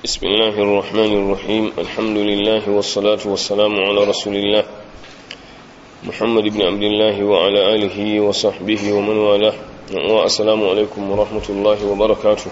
بسم الله الرحمن الرحيم الحمد لله والصلاة والسلام على رسول الله محمد بن عبد الله وعلى آله وصحبه ومن والاه والسلام عليكم ورحمة الله وبركاته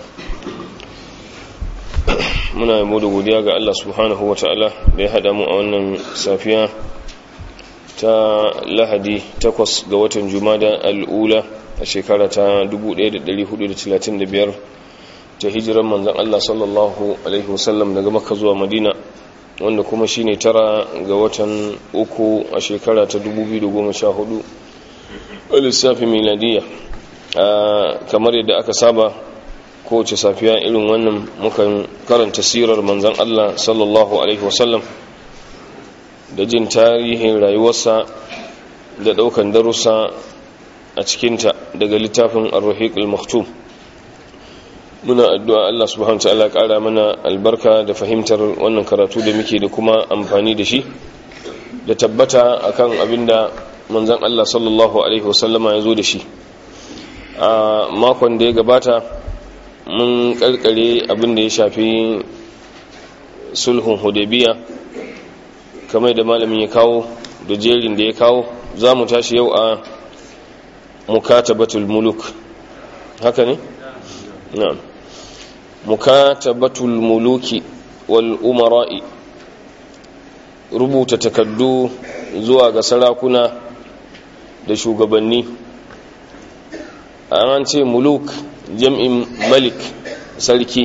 muna yabo da godiya ga Allah subhanahu wa ta'ala da ya haɗa mu a wannan safiya ta lahadi takwas ga watan jumada al'ula a shekara ta 1435 ta hijiran manzan Allah sallallahu Alaihi wasallam daga maka zuwa madina wanda kuma shine tara ga watan uku a shekara ta 2014 a lissafi miladiya kamar yadda aka saba kowace safiya irin wannan mukan karanta sirar manzan Allah sallallahu Alaihi wasallam da jin tarihin rayuwarsa da daukan darussa a cikinta daga littafin ar-rahiq al-maktum muna addu'a Allah subhanahu wa ta'ala ƙara mana albarka da fahimtar wannan karatu da muke da kuma amfani da shi da tabbata akan abinda manzon Allah sallallahu alaihi wasallama ya zo da shi a makon da ya gabata mun karkare abinda ya shafi sulhun hudaybiya kamar da malamin ya kawo da jerin da ya kawo za mu tashi yau a mukatabatul muluk haka ne? na'am mukatabatul muluki wal umara'i rubuta takaddu zuwa ga sarakuna da shugabanni an ce muluk jam'in malik sarki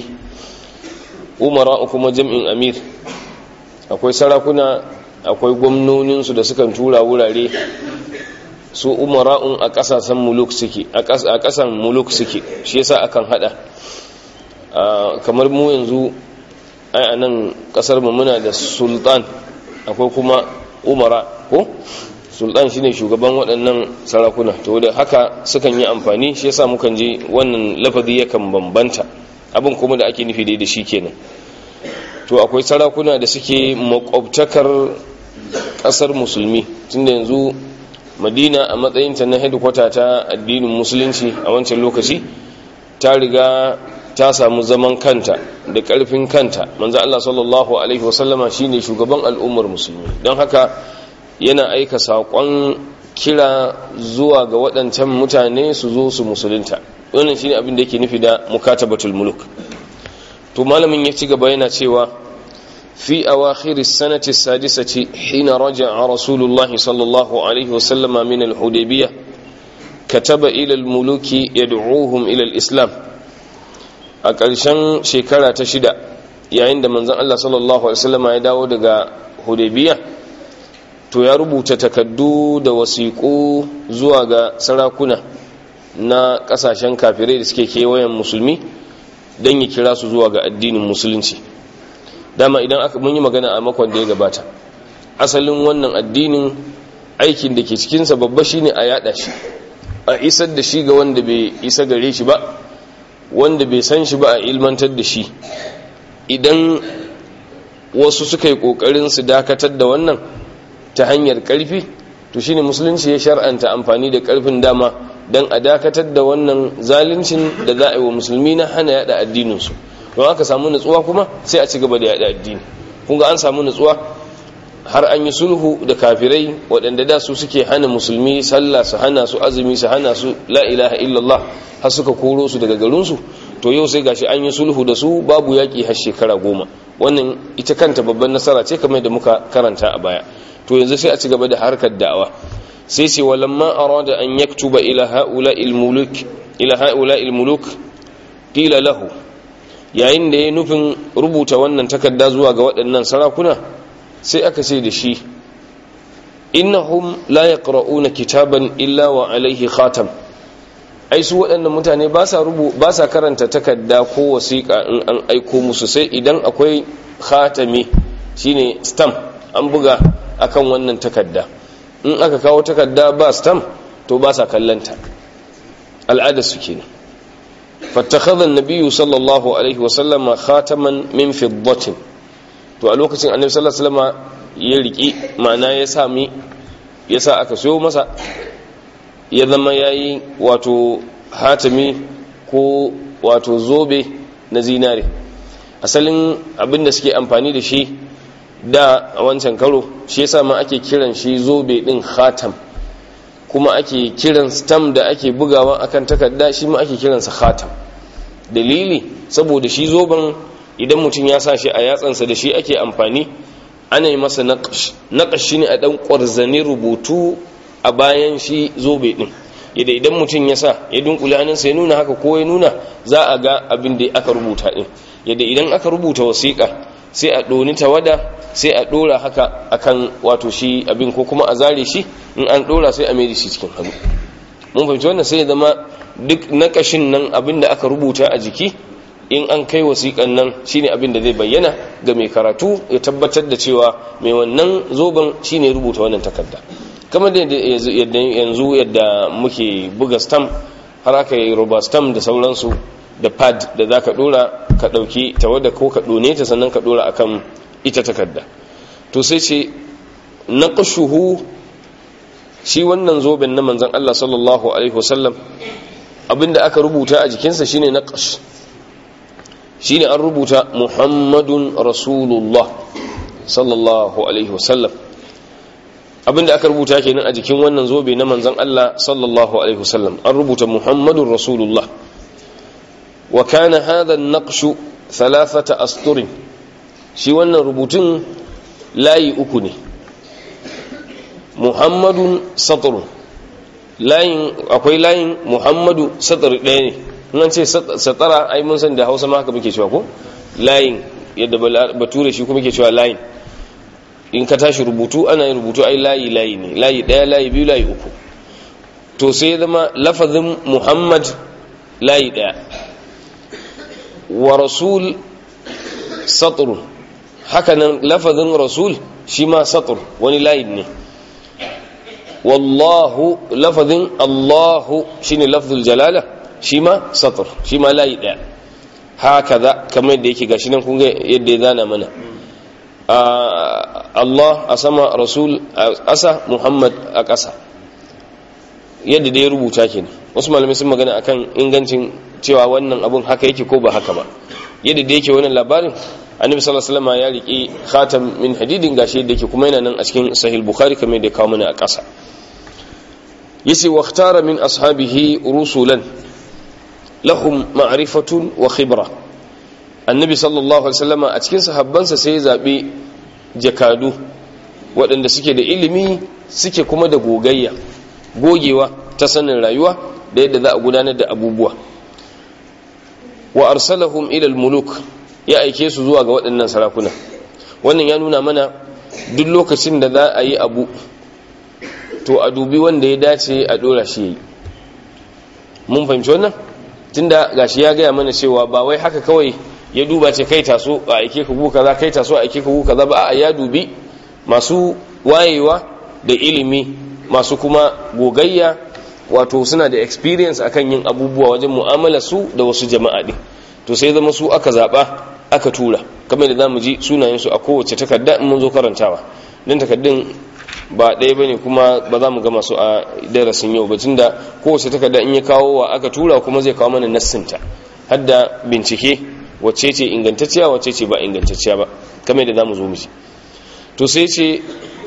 umara'u kuma jam'in amir akwai sarakuna akwai gwamnoninsu da sukan tura wurare su umara'un a ƙasashen muluk suke a ƙasan muluk suke shi yasa akan hada kamar mu yanzu ai a nan ƙasar mu muna da sultan akwai kuma umara ko sultan shine shugaban waɗannan sarakuna to da haka sukan yi amfani shi yasa mukan je wannan lafazi yakan bambanta abin kuma da ake nufi da shi kenan to akwai sarakuna da suke makwabtakar ƙasar musulmi tunda yanzu madina a matsayinta na hedikwata ta addinin musulunci a wancan lokaci ta riga ta samu zaman kanta da ƙarfin kanta manzo Allah sallallahu alaihi wasallama shine shugaban al'ummar musulmi don haka yana aika saƙon kira zuwa ga waɗancan mutane su zo su musulunta wannan shine abin da yake nufi da mukatabatul muluk to malamin ya ci gaba yana cewa في أواخر السنة السادسة حين رجع رسول الله صلى الله عليه وسلم من الحديبية كتب إلى الملوك يدعوهم إلى الإسلام أكالشان شكرا تشدا yayin da manzon Allah sallallahu alaihi wasallam ya dawo daga Hudaybiya to ya rubuta takaddu da wasiƙu zuwa ga sarakuna na ƙasashen kafirai da suke kewayen musulmi don ya kira su zuwa ga addinin musulunci dama idan aka mun yi magana a makon da ya gabata asalin wannan addinin aikin da ke cikinsa babba shine a yada shi a isar da shi ga wanda bai isa gare shi ba wanda bai san shi ba a ilmantar da shi idan wasu suka yi kokarin su dakatar da wannan ta hanyar karfi to shine musulunci ya shar'anta amfani da karfin dama don a dakatar da wannan zaluncin da za a yi wa musulmi na hana yada addininsu don aka samu nutsuwa kuma sai a ci gaba da yada addini kunga an samu nutsuwa har an yi sulhu da kafirai waɗanda da su suke hana musulmi sallah su hana su azumi su hana su la ilaha illallah har suka koro su daga garinsu to yau sai gashi an yi sulhu da su babu yaƙi har shekara goma wannan ita kanta babban nasara ce kamar da muka karanta a baya to yanzu sai a ci gaba da harkar da'awa sai ce walamma arada an yaktuba ila haula muluk ila haula muluk qila lahu yayin da ya nufin rubuta wannan takarda zuwa ga waɗannan sarakuna sai aka ce da shi innahum la yaqra'una kitaban illa wa alaihi khatam ai su waɗannan mutane ba sa rubu ba sa karanta takarda ko wasiƙa in an aiko musu sai idan akwai khatami shine stamp an buga akan wannan takarda in aka kawo takarda ba stamp to ba sa kallanta al'ada su kenan فاتخذ النبي صلى الله عليه وسلم خاتما من فضة to a lokacin annabi sallallahu alaihi wasallam ya riki ma'ana ya sami ya sa aka soyo masa ya zama yayi wato hatimi ko wato zobe na zinare asalin abin da suke amfani da shi da a wancan karo shi yasa ma ake kiran shi zobe din khatam kuma ake kiran stam da ake bugawa akan takarda shi ma ake kiransa khatam dalili saboda shi zoben idan mutum ya sa shi a yatsansa da shi ake amfani ana yi masa naƙash shi ne a ɗan ƙwarzane rubutu a bayan shi zobe ɗin yadda idan mutum ya sa ya dunkule hannunsa ya nuna haka ko ya nuna za a ga abin da aka rubuta ɗin yadda idan aka rubuta wasiƙa sai a ɗoni tawada sai a ɗora haka akan wato shi abin ko kuma a zare shi in an ɗora sai a mai shi cikin hannu mun fahimci wannan sai ya zama duk naƙashin nan abin da aka rubuta a jiki in an kai wasiƙan nan shine abin da zai bayyana ga mai karatu ya tabbatar da cewa mai wannan zoben shine rubuta wannan takarda kamar da yanzu yadda muke buga stam har aka yi roba stam da sauransu da pad da za ka dora ka ɗauki tawada ko ka ɗone ta sannan ka dora akan ita takarda to sai ce na ƙashuhu shi wannan zoben na manzan Allah sallallahu alaihi wasallam abinda aka rubuta a jikinsa shine na ƙash shine an rubuta muhammadun rasulullah sallallahu alaihi wasallam abinda aka rubuta kenan a jikin wannan zobe na manzon Allah sallallahu alaihi wasallam an rubuta muhammadun rasulullah wa kana hadha an-naqsh thalathata asturin shi wannan rubutun layi uku ne muhammadun satrun layin akwai layin muhammadu satr ɗaya ne nan ce satara ai mun san da hausa ma haka muke cewa ko layin yadda bature shi kuma ke cewa layin in ka tashi rubutu ana yin rubutu ai layi layi ne layi daya layi biyu layi uku to sai zama lafazin muhammad layi daya wa rasul satr haka nan lafazin rasul shi ma satr wani layin ne wallahu lafazin allahu shine lafzul jalala shi ma satur shi ma layi ɗaya haka za kamar yadda yake gashi nan kunga yadda ya zana mana Allah a sama rasul a ƙasa Muhammad a ƙasa yadda da ya rubuta ke wasu malamai sun magana akan ingancin cewa wannan abun haka yake ko ba haka ba yadda da yake wannan labarin annabi sallallahu alaihi wasallam ya riƙe khatam min hadidin gashi yadda yake kuma yana nan a cikin sahih bukhari kamar yadda ya kawo mana a ƙasa yace waqtara min ashabihi rusulan lahum ma'rifatun wa khibra annabi sallallahu alaihi wasallam a cikin sahabbansa sai ya zabi jakadu waɗanda suke da ilimi suke kuma da gogayya gogewa ta sanin rayuwa da yadda za a gudanar da abubuwa wa arsalahum ila muluk ya aike su zuwa ga waɗannan sarakuna wannan ya nuna mana duk lokacin da za a yi abu to a dubi wanda ya dace a dora shi yi mun fahimci wannan tunda gashi ya gaya mana cewa ba wai haka kawai ya duba ce kai taso a aike ka guka kaza kai taso a aike ka guka kaza ba a ya dubi masu wayewa da ilimi masu kuma gogayya wato suna da experience akan yin abubuwa wajen mu'amala su da wasu jama'a din to sai zama su aka zaba aka tura kamar da zamu ji sunayen su a kowace takarda in mun zo karantawa dan takaddun ba ɗaya bane kuma ba za mu gama su a darasin yau ba tunda kowace takarda in ya kawo wa aka tura kuma zai kawo mana nassinta har da bincike wacce ce ingantacciya wacce ce ba ingantacciya ba kamar da zamu zo mu ji to sai ce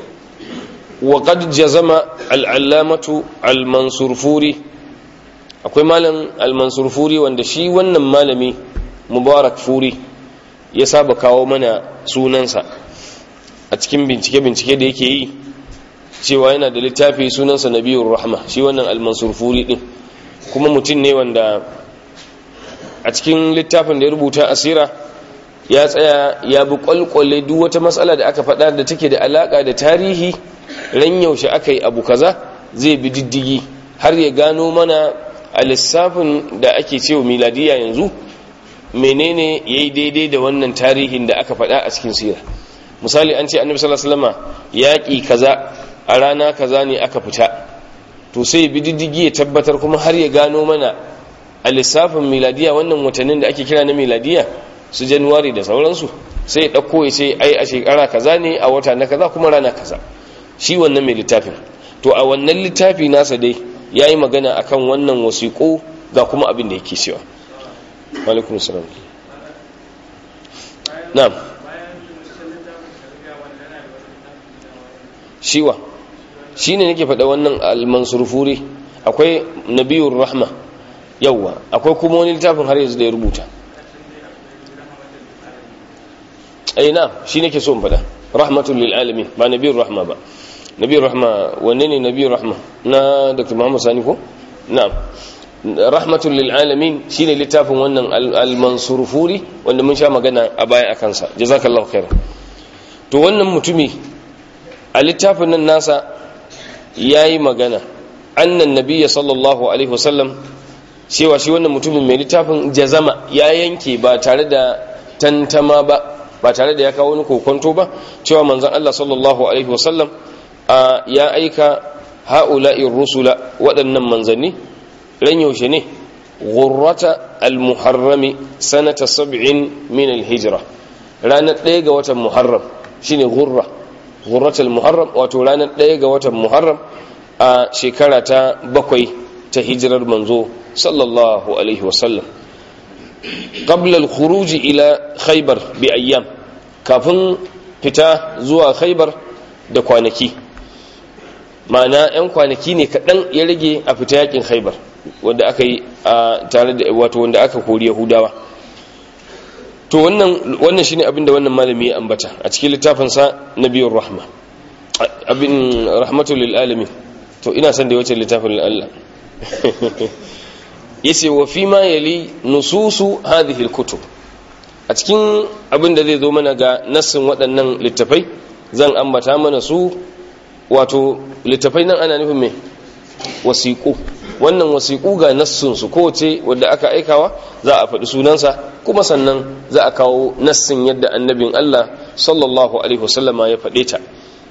wa qad jazama al-allamatu al-mansur furi akwai malam al-mansur furi wanda shi wannan malami mubarak furi ya saba kawo mana sunansa a cikin bincike-bincike da yake yi cewa yana da littafi sunansa nabiyur rahma shi wannan al-mansur furi din kuma mutum ne wanda a cikin littafin da ya rubuta asira ya tsaya ya bi kwalkwale duk wata matsala da aka faɗa da take da alaka da tarihi ran yaushe aka yi abu kaza zai bi diddigi har ya gano mana a lissafin da ake cewa miladiya yanzu menene ya yi daidai da wannan tarihin da aka faɗa a cikin sira misali an ce annabi sallallahu alaihi wasallam yaƙi kaza a rana kaza ne aka fita to sai bi diddigi ya tabbatar kuma har ya gano mana a lissafin miladiya wannan watannin da ake kira na miladiya su januwari da sauransu sai ya ɗauko ya ce ai a shekara kaza ne a wata na kaza kuma rana kaza shi wannan mai littafin to a wannan littafi nasa dai ya yi magana akan wannan wasiƙo ga kuma abin da yake cewa alaikun salam na'am shiwa shine nake faɗa wannan al-mansurfuri akwai nabiyur rahma yawwa akwai kuma wani littafin har yanzu da ya rubuta ai na shi nake so in faɗa rahmatul lil alamin ba nabiyur rahma ba nabiyur rahma wanne ne nabiyur rahma na dr muhammad sani ko na'am rahmatul lil alamin shine littafin wannan al-mansur furi wanda mun sha magana a baya akan sa jazakallahu khair to wannan mutumi a littafin nan nasa yayi magana annan nabiyya sallallahu alaihi wasallam cewa shi wannan mutumin mai littafin jazama ya yanke ba tare da tantama ba ba tare da ya kawo wani kokonto ba cewa manzon Allah sallallahu alaihi wasallam ya aika ha'ula'ir rusula waɗannan manzanni ran yaushe ne ghurrata al-muharrami sanata sab'in min al-hijra ranar ɗaya ga watan muharram shine ghurra ghurratul muharram wato ranar ɗaya ga watan muharram a shekara ta bakwai ta hijirar manzo sallallahu alaihi wasallam qabla al-khuruj ila khaybar bi ayyam kafin fita zuwa khaybar da kwanaki ma'ana 'yan kwanaki ne kaɗan ya rage a fita yakin khaybar wanda aka yi a tare da wato wanda aka kori yahudawa to wannan wannan shine abin da wannan malami ya ambata a cikin littafin sa nabiyur rahma abin rahmatul lil alamin to ina son da wace littafin Allah yace wa fi ma yali nususu hadhihi alkutub a cikin abin da zai zo mana ga nassin waɗannan littafai zan ambata mana su wato littafai nan ana nufin me wasiqu wannan wasiqu ga nassin su kowace wadda aka aikawa za a faɗi sunansa kuma sannan za a kawo nassin yadda annabin Allah sallallahu alaihi wasallama ya faɗe ta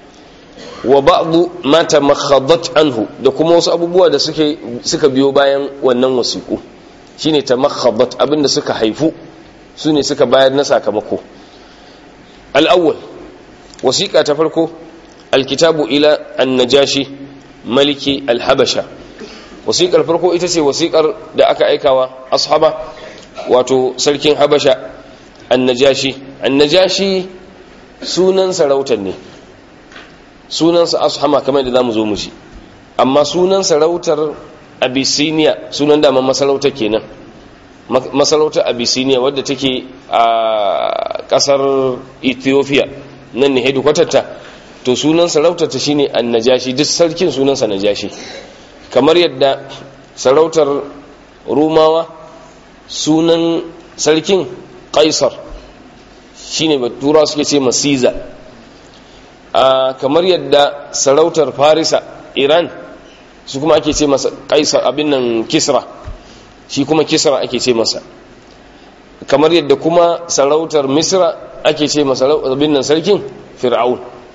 wa ba'du ma tamakhadat anhu da kuma wasu abubuwa da suke suka biyo bayan wannan wasiku shine tamakhadat abinda suka haifu sune suka bayar na sakamako al-awwal wasiqa ta farko al-kitabu ila an-najashi maliki al-habasha wasiqar farko ita ce wasiqar da aka aikawa ashaba wato sarkin habasha an-najashi an-najashi sunan sarautar ne sunansa ashama kamar da za mu zo mu shi amma sunan sarautar abyssinia sunan dama masarautar kenan masarautar abyssinia wadda take a kasar ethiopia nan ne hedikwatarta to sunan sarautar ta shine annajashi duk sarkin sunansa najashi kamar yadda sarautar rumawa sunan sarkin kaisar shine batura suke ce masiza a kamar yadda sarautar farisa iran su kuma ake ce masa kaisar abin nan kisra shi kuma kisra ake ce masa kamar yadda kuma sarautar misra ake ce masa abin nan sarkin fir'aun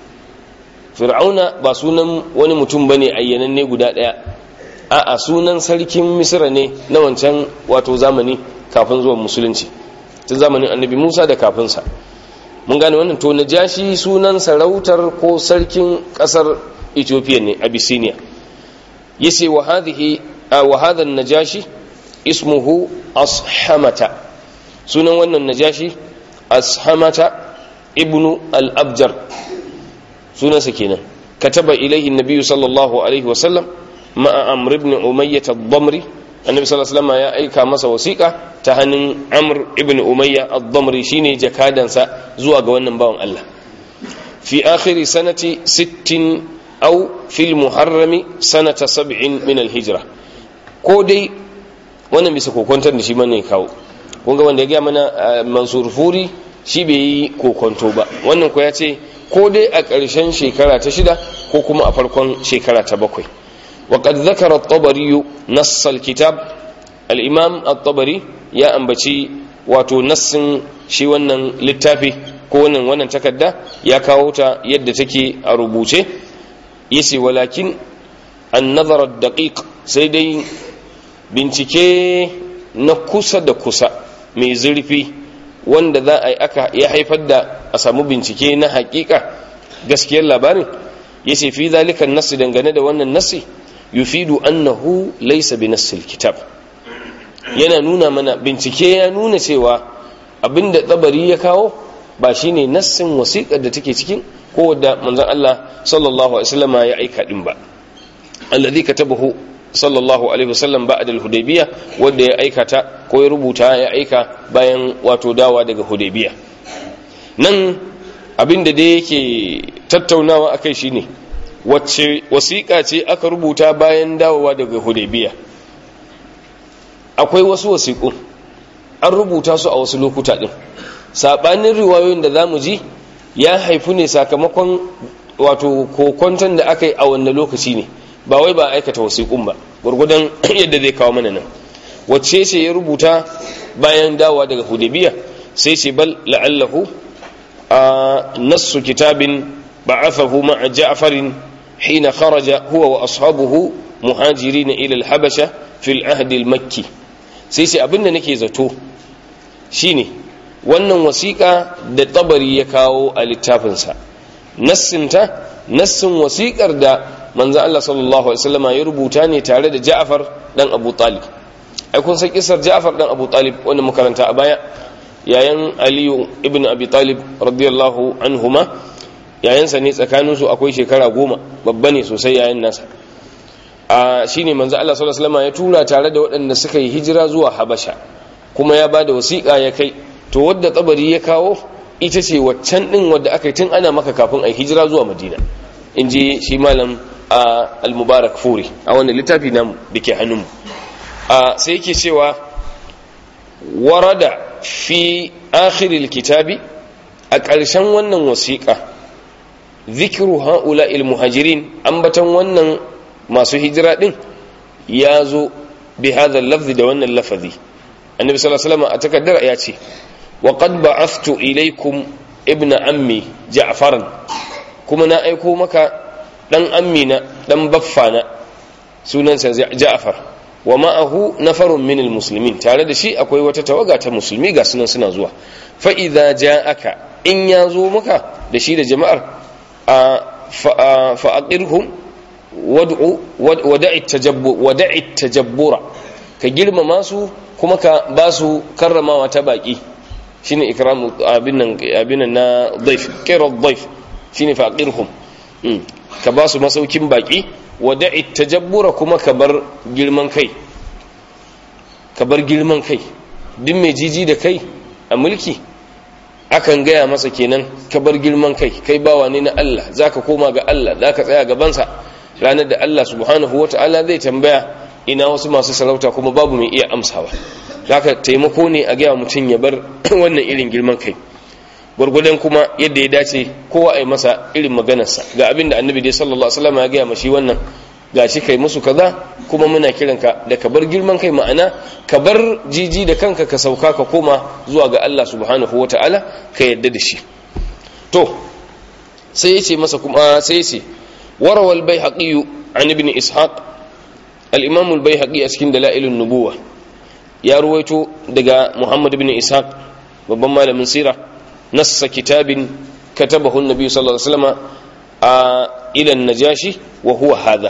fir'auna ba sunan wani mutum ba ne ayyananne guda ɗaya a'a sunan sarkin misra ne na wancan wato zamani kafin zuwan musulunci tun zamanin annabi musa da kafinsa mun gane wannan to najashi sunan sarautar ko sarkin kasar ethiopia ne abyssinia yace wa hadhihi wa hadha najashi ismuhu ashamata sunan wannan najashi ashamata ibnu al-abjar sunansa kenan kataba ilayhi an-nabiy sallallahu alaihi wasallam ma'a amr ibn umayyah ad-damri annabi sallallahu alaihi wasallam ya aika masa wasiƙa ta hannun amr ibn umayya ad-damri shine jakadansa zuwa ga wannan bawan Allah fi akhiri sanati 60 aw fil muharrami sanata 70 min al-hijra ko dai wannan bisa kokontar da shi mana kawo kun ga wanda ya ga mana mansur furi shi bai yi kokonto ba wannan ko ya ce ko dai a ƙarshen shekara ta shida ko kuma a farkon shekara ta bakwai وقد ذكر الطبري نص الكتاب الإمام الطبري يا أنبتي واتو نص شي wannan littafi ko wannan wannan takarda ya kawo ta yadda take a rubuce yace walakin an-nazar ad-daqiq sai dai bincike na kusa da kusa mai zurfi wanda za a yi aka ya haifar da a samu bincike na hakika gaskiyar labarin yace fi zalika an dangane da wannan nasi yufidu annahu laysa bi nassil kitab yana nuna mana bincike ya nuna cewa abinda tsabari ya kawo ba shine nassin wasiƙar da take cikin ko da manzon Allah sallallahu alaihi wasallam ya aika din ba alladhi katabahu sallallahu alaihi wasallam ba'da al-hudaybiyah wanda ya aikata ko ya rubuta ya aika bayan wato dawa daga hudaybiyah nan abinda da yake tattaunawa akai shine wacce wasiƙa ce aka rubuta bayan dawowa daga hudaybiyah akwai wasu wasiƙun an rubuta su a wasu lokuta din sabanin riwayoyin da zamu ji ya haifu ne sakamakon wato kokonton da aka yi a wannan lokaci ne ba wai ba aikata wasiƙun ba gurgudan yadda zai kawo mana nan wacce ce ya rubuta bayan dawowa daga hudabiya sai ce bal la'allahu a nassu kitabin ba'athahu ma'a ja'farin hina kharaja huwa wa ashabuhu muhajirin ila al-habasha fil ahd al-makki sai ce abinda nake zato shine wannan wasiƙa da tabari ya kawo a littafinsa nassinta nassin wasiƙar da manzo Allah sallallahu alaihi wasallam ya rubuta ne tare da Ja'far dan Abu Talib ai kun san kisar Ja'far dan Abu Talib wanda muka karanta a baya yayan Ali ibn Abi Talib radiyallahu anhuma yayansa ne tsakanin su akwai shekara goma babba ne sosai yayan nasa a shine manzo Allah sallallahu alaihi wasallam ya tura tare da waɗanda suka yi hijira zuwa Habasha kuma ya bada wasiƙa ya kai to wadda tsabari ya kawo ita ce waccan din wadda aka yi tun ana maka kafin a hijira zuwa Madina in ji shi malam a al-mubarak furi a wannan littafi namu da ke hannunmu sai yake cewa warada fi akhiril kitabi a ƙarshen wannan wasiƙa zikiru ha'ula muhajirin ambatan wannan masu hijira din ya zo bi hadha lafzi da wannan lafazi annabi sallallahu alaihi wasallam a takaddar ya ce wa qad ba'athtu ilaykum ibna ammi ja'faran kuma na aiko maka dan amina dan baffana sunansa Ja'far wa ma'ahu nafarun min almuslimin tare da shi akwai wata tawaga ta musulmi ga sunan suna zuwa fa idza ja'aka in ya zo maka da shi da jama'ar fa aqirhum wad'u wada'i tajabbur wada'i tajabbura ka girmama su kuma ka ba su karramawa ta baki shine ikramu abin nan abin nan na dhaif qira dhaif shine fa aqirhum ka ba su masaukin baki wada'i tajabbura kuma ka bar girman kai ka bar girman kai duk mai jiji da kai a mulki akan gaya masa kenan ka bar girman kai kai bawa ne na Allah zaka koma ga Allah zaka tsaya gabansa ranar da Allah subhanahu wata'ala zai tambaya ina wasu masu sarauta kuma babu mai iya amsawa zaka taimako ne a gaya mutum ya bar wannan irin girman kai gwargwadon kuma yadda ya dace kowa a yi masa irin maganarsa ga abin da annabi dai sallallahu alaihi wasallam ya gaya mashi wannan gashi kai musu kaza kuma muna kiranka da ka bar girman kai ma'ana ka bar jiji da kanka ka sauka ka koma zuwa ga Allah subhanahu wata'ala ka yadda da shi to sai ya ce masa kuma sai ya ce warawal baihaqi an ibn ishaq al-imam al-baihaqi a cikin dalailun nubuwa ya ruwaito daga muhammad ibn ishaq babban malamin sira نص كتاب كتبه النبي صلى الله عليه وسلم إلى النجاشي وهو هذا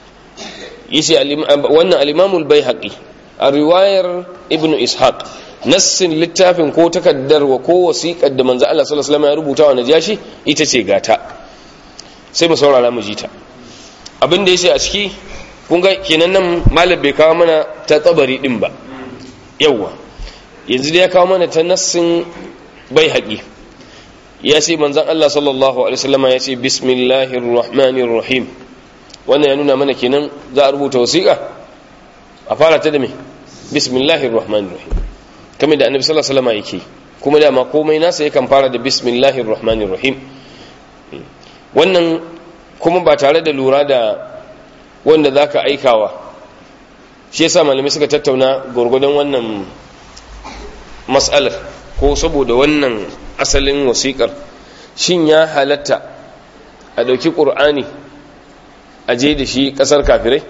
يسي وانا الإمام البيهقي الرواية ابن إسحاق نص littafin ko takaddar wa ko wasiƙar da manzo Allah sallallahu alaihi wasallam ya rubuta wa najashi ita ce gata sai mu saurara mu ji ta abin da yace a ciki kun ga kenan nan malam bai kawo mana ta tsabari din ba yawa yanzu da ya kawo mana ta nassin bai haƙi ya ce manzan Allah sallallahu Alaihi wasallama ya ce bismillahir rahmanir rahim wannan ya nuna mana kenan za a rubuta wasiƙa a fara ta da me bismillahir rahmanir rahim kamar da annabi sallallahu Alaihi wasallama yake kuma dama komai nasa yakan fara da bismillahir rahmanir rahim wannan kuma ba tare da lura da wanda za ka aikawa shi yasa malamai suka tattauna gwargwadon wannan mas'alar ko saboda wannan asalin wasiƙar shin ya halatta a ɗauki ƙur'ani a je da shi ƙasar kafirai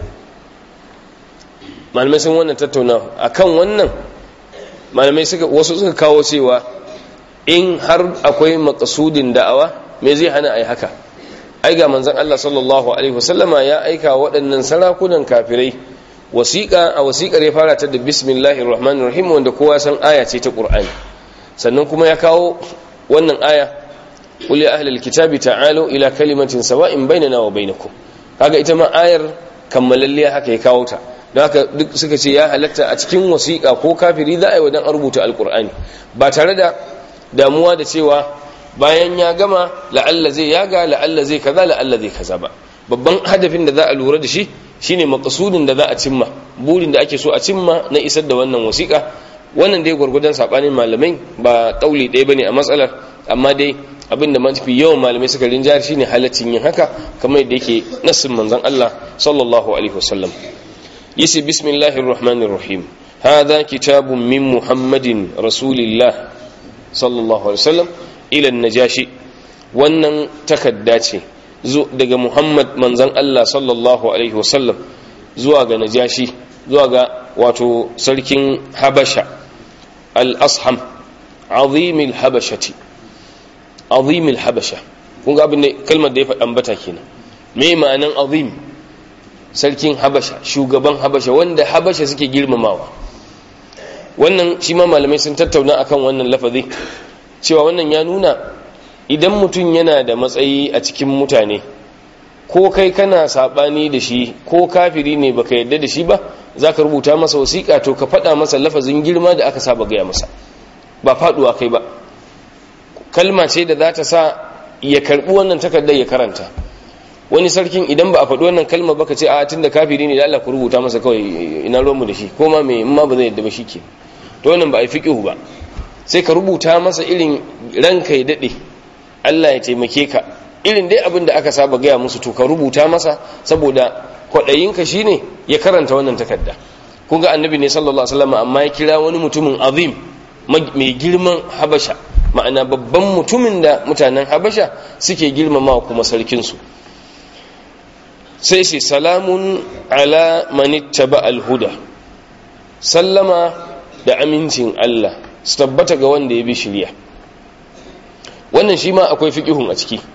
malamai sun wannan tattauna a kan wannan malamai wasu suka kawo cewa in har akwai makasudin da'awa me zai hana a yi haka ai ga manzan Allah sallallahu alaihi wasallama ya aika waɗannan sarakunan kafirai wasiƙa a wasiƙar ya fara ta da bismillahir rahmanir rahim wanda kowa san aya ce ta ƙur'ani sannan kuma ya kawo wannan aya qul ya ahlal kitabi ta'alu ila kalimatin sawa'in bainana wa bainakum kaga ita ma ayar kammalalliya haka ya kawo ta don haka duk suka ce ya halatta a cikin wasiƙa ko kafiri za a yi wa dan rubuta alkur'ani ba tare da damuwa da cewa bayan ya gama la'alla zai yaga la'alla zai kaza la'alla zai kaza ba babban hadafin da za a lura da shi shine makasudin da za a cimma burin da ake so a cimma na isar da wannan wasiƙa wannan dai gwargwadon sabanin malamai ba kauli ɗaya bane a matsalar amma dai abin da mafi yawan malamai suka rinjar shine halaccin yin haka kamar yadda yake nassin manzon Allah sallallahu alaihi wasallam yace bismillahir rahmanir rahim hadha kitabun min muhammadin rasulillah sallallahu alaihi wasallam ila najashi wannan takadda ce daga muhammad manzon Allah sallallahu alaihi wasallam zuwa ga najashi zuwa ga wato sarkin habasha al-asham azimil habashati azimil habasha kun ga abin da kalmar da ya faɗa ambata kenan me ma'anan azim sarkin habasha shugaban habasha wanda habasha suke girmamawa wannan shi ma malamai sun tattauna akan wannan lafazi cewa wannan ya nuna idan mutum yana da matsayi a cikin mutane ko kai kana sabani da shi ko kafiri ne baka yadda da shi ba zaka rubuta masa wasiƙa to ka faɗa masa lafazin girma da aka saba gaya masa ba faɗuwa kai ba kalma ce da za ta sa ya karɓi wannan takardar ya karanta wani sarkin idan ba a faɗi wannan kalma baka ce a tunda kafiri ne da Allah ku rubuta masa kawai ina ruwanmu da shi ko ma me in ma ba zai yadda ba shi ke to wannan ba a yi fiƙihu ba sai ka rubuta masa irin ranka ya daɗe Allah ya taimake ka irin dai abin da aka saba gaya musu to ka rubuta masa saboda kwaɗayinka shi ne ya karanta wannan takarda kun ga annabi ne sallallahu alaihi wasallam amma ya kira wani mutumin azim mai girman habasha ma'ana babban mutumin da mutanen habasha suke girmamawa kuma sarkinsu sai sai salamun ala manittaba alhuda sallama da amincin Allah su tabbata ga wanda ya bi shirya wannan shi ma akwai fiƙihun a ciki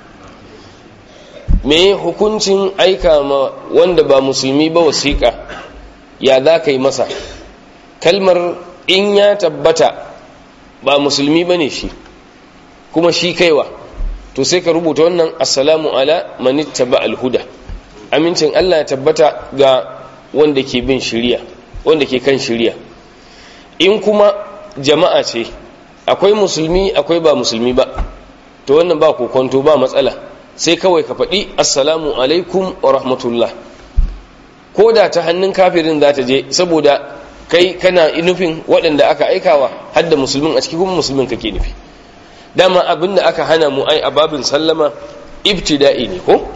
me hukuncin aika ma wanda ba musulmi ba wasiƙa ya za ka yi masa kalmar in ya tabbata ba musulmi ba ne shi kuma shi kaiwa to sai ka rubuta wannan assalamu ala manitta ba alhuda amincin Allah ya tabbata ga wanda ke bin shiriya wanda ke kan shiriya in kuma jama'a ce akwai musulmi akwai ba musulmi ba to wannan ba kokonto ba matsala sai kawai ka faɗi assalamu alaikum wa rahmatullah ko da ta hannun kafirin za ta je saboda kai kana nufin waɗanda aka aikawa hadda musulmin a cikin kuma musulmin kake nufi dama abin da aka hana mu ai a babin sallama ibtida'i ne ko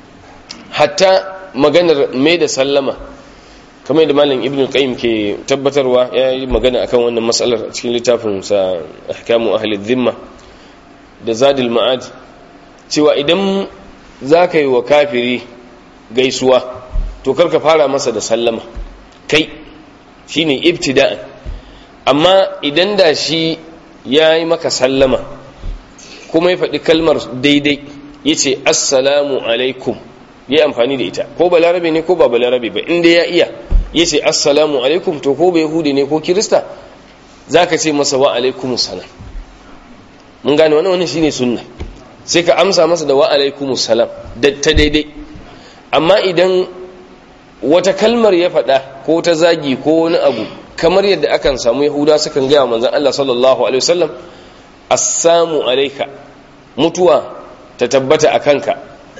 hatta maganar mai da sallama kamar da malam ibnu qayyim ke tabbatarwa ya yi magana akan wannan matsalar a cikin littafin sa ahkamu ahli dhimma da zadil ma'ad cewa idan za ka yi wa kafiri gaisuwa to karka fara masa da sallama kai shine ibtida'an amma idan da shi ya yi maka sallama kuma ya faɗi kalmar daidai ya ce assalamu alaikum ya yi amfani da ita ko balarabe ne ko ba balarabe ba inda ya iya ya ce assalamu alaikum to ko bai yahudi ne ko kirista za ka ce masa wa alaikum salam mun gane wani wani shine sunna sai ka amsa masa da wa alaikum salam ta daidai amma idan wata kalmar ya faɗa ko ta zagi ko wani abu kamar yadda akan samu yahuda sukan gaya manzan Allah sallallahu alaihi wasallam assamu alaika mutuwa ta tabbata a kanka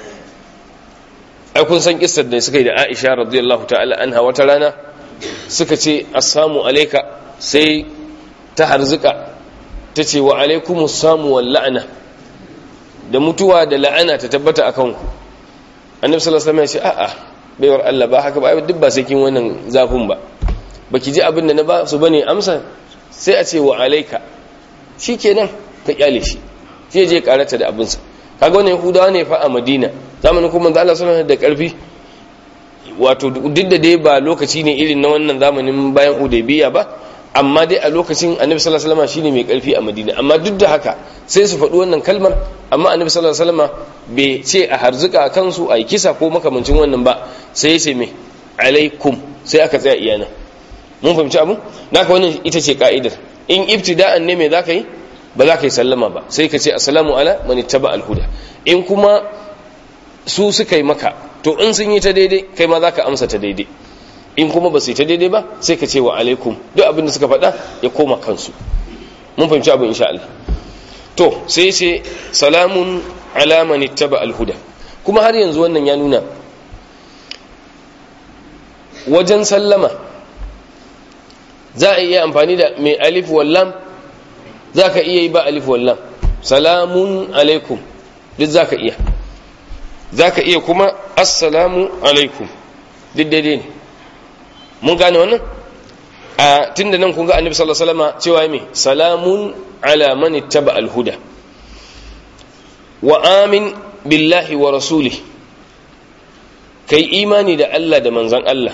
ai kun san kissar da suka yi da Aisha radiyallahu ta'ala anha wata rana suka ce assamu alaika sai ta harzuka ta ce wa alaikumus samu wal la'ana da mutuwa da la'ana ta tabbata akan ku annabi sallallahu alaihi wasallam ya ce a'a baiwar Allah ba haka ba duk ba sai kin wannan zafin ba baki ji abin da na ba su bane amsa sai a ce wa alaika shikenan ka kyale shi sai je karata da abinsa kaga wannan yahudawa ne fa a madina zamanin kuma manzo Allah sallallahu da karfi wato duk da dai ba lokaci ne irin na wannan zamanin bayan hudaybiya ba amma dai a lokacin annabi sallallahu alaihi wasallam shine mai karfi a madina amma duk da haka sai su faɗi wannan kalmar amma annabi sallallahu alaihi wasallam bai ce a harzuka kansu a kisa ko makamancin wannan ba sai ya ce me alaikum sai aka tsaya iyana mun fahimci abu naka wannan ita ce ka'idar in ibtida'an ne me zaka yi ba za ka yi sallama ba sai ka ce assalamu ala man ittaba al-huda in kuma su suka yi maka to in sun yi ta daidai kai ma za ka amsa ta daidai in kuma ba su yi ta daidai ba sai ka ce wa alaikum duk abin da suka faɗa ya koma kansu mun fahimci abin insha Allah to sai ce salamun ala man ittaba al-huda kuma har yanzu wannan ya nuna wajen sallama za a iya amfani da mai alif wallam za ka iya yi ba alif wallam salamun alaikum duk za ka iya za ka iya kuma assalamu alaikum duk daidai ne mun gane wannan a tun da nan kun ga annabi sallallahu alaihi wasallam cewa me salamun ala man ittaba al-huda wa amin billahi wa rasuli kai imani da Allah da manzon Allah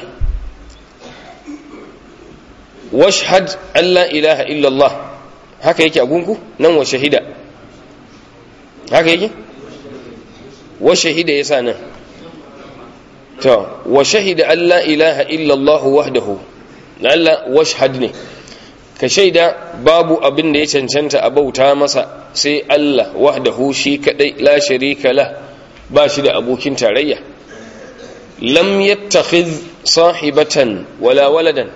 washhad alla ilaha illallah haka yake a gungu nan wa shahida haka yake wa shahida yasa nan to wa shahida alla ilaha illallah wahdahu lalla washhad ne ka shaida babu abin da ya cancanta a bauta masa sai Allah wahdahu shi kadai la sharika la ba shi da abokin tarayya lam yattakhidh sahibatan wala waladan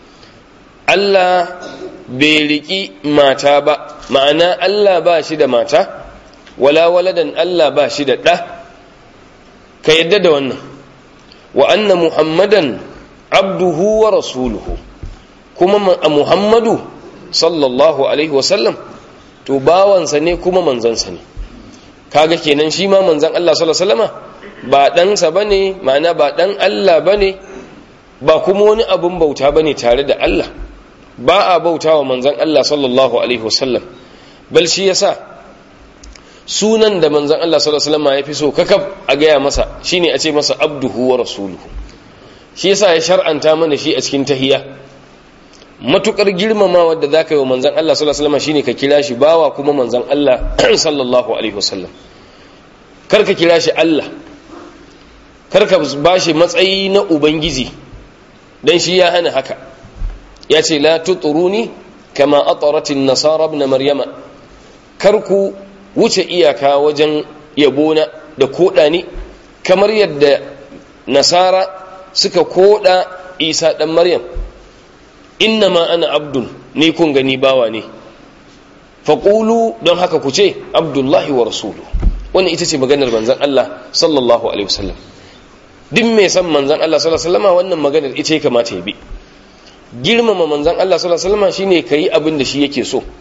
Allah bai riki mata ba ma'ana Allah ba shi da mata wala waladan Allah ba shi da ɗa ka yadda da wannan wa anna muhammadan abduhu wa rasuluhu kuma muhammadu sallallahu alaihi wasallam to bawansa ne kuma manzansa ne kaga kenan shi ma manzan Allah sallallahu alaihi wasallama ba ɗansa ba ne ma'ana ba ɗan Allah ba ne ba kuma wani abin bauta ba ne tare da Allah ba a bauta wa manzan Allah sallallahu alaihi wasallam bal shi yasa sunan da manzan Allah sallallahu alaihi wasallam ya fi so kakab a gaya masa shine a ce masa abduhu wa rasuluhu shi yasa ya shar'anta mana shi a cikin tahiyya matukar girmamawa da zaka yi wa manzan Allah sallallahu alaihi wasallam shine ka kira shi bawa kuma manzan Allah sallallahu alaihi wasallam kar ka kira shi Allah kar ka bashi matsayi na ubangiji dan shi ya hana haka ya ce la tuturuni kama ataratin nasara ibn maryama kar ku wuce iyaka wajen yabona da koda ni kamar yadda nasara suka koda isa dan maryam innama ana abdun ni kun gani bawa ne faqulu don haka ku ce abdullahi wa rasulu wannan ita ce maganar manzon Allah sallallahu alaihi wasallam duk mai san manzon Allah sallallahu alaihi wasallam wannan maganar ita ya kamata ya bi girmama manzan Allah sallallahu alaihi wasallam shine kai abin da shi yake so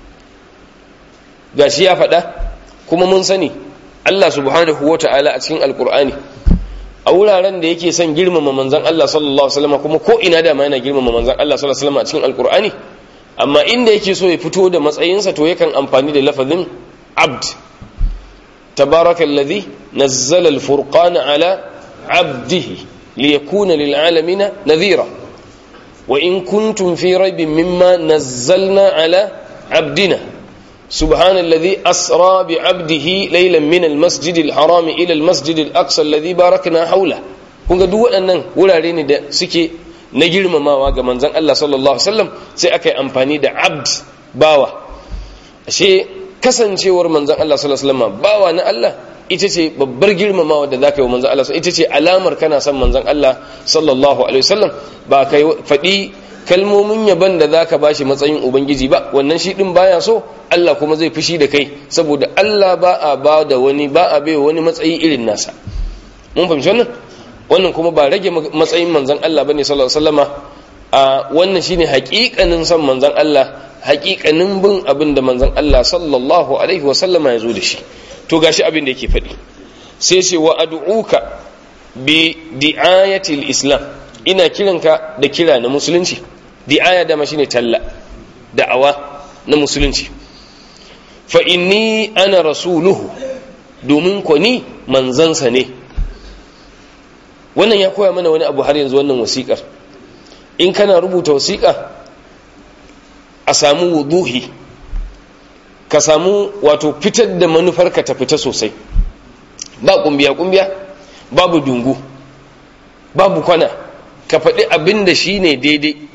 gashi ya faɗa kuma mun sani Allah subhanahu wata'ala a cikin alkur'ani a wuraren da yake son girmama manzan Allah sallallahu alaihi wasallam kuma ko ina da ma yana girmama manzan Allah sallallahu alaihi wasallam a cikin alkur'ani amma inda yake so ya fito da matsayinsa to yakan amfani da lafazin abd tabarakallazi nazzala alfurqana ala abdihi liyakuna lil'alamina nadhira وإن كنتم في ريب مما نزلنا على عبدنا سبحان الذي أسرى بعبده ليلا من المسجد الحرام إلى المسجد الأقصى الذي باركنا حوله kun ga duk waɗannan wurare ne da suke na girmamawa ga manzon Allah sallallahu alaihi wasallam sai aka yi amfani da abd bawa ashe kasancewar manzon Allah sallallahu alaihi wasallam bawa na Allah ita ce babbar girmamawa da zaka yi wa manzon Allah ita ce alamar kana son manzon Allah sallallahu alaihi wasallam ba kai faɗi kalmomin yaban da zaka bashi matsayin ubangiji ba wannan shi din baya so Allah kuma zai fushi da kai saboda Allah ba a ba da wani ba a bai wani matsayi irin nasa mun fahimci wannan wannan kuma ba rage matsayin manzon Allah bane sallallahu alaihi wasallama a wannan shine haƙiƙanin son manzon Allah haƙiƙanin bin abin da manzon Allah sallallahu alaihi wasallama ya zo da shi to gashi abin da yake faɗi sai ce wa ad'uka bi di'ayatil islam ina kiranka da kira na musulunci di'aya dama shine talla da'awa na musulunci fa inni ana rasuluhu domin ko ni manzansa ne wannan ya koya mana wani abu har yanzu wannan wasiƙar in kana rubuta wasiƙa a samu wuduhi ka samu wato fitar da manufarka ta fita sosai ba kumbiya-kumbiya babu dungu babu kwana ka faɗi abin da shi ne daidai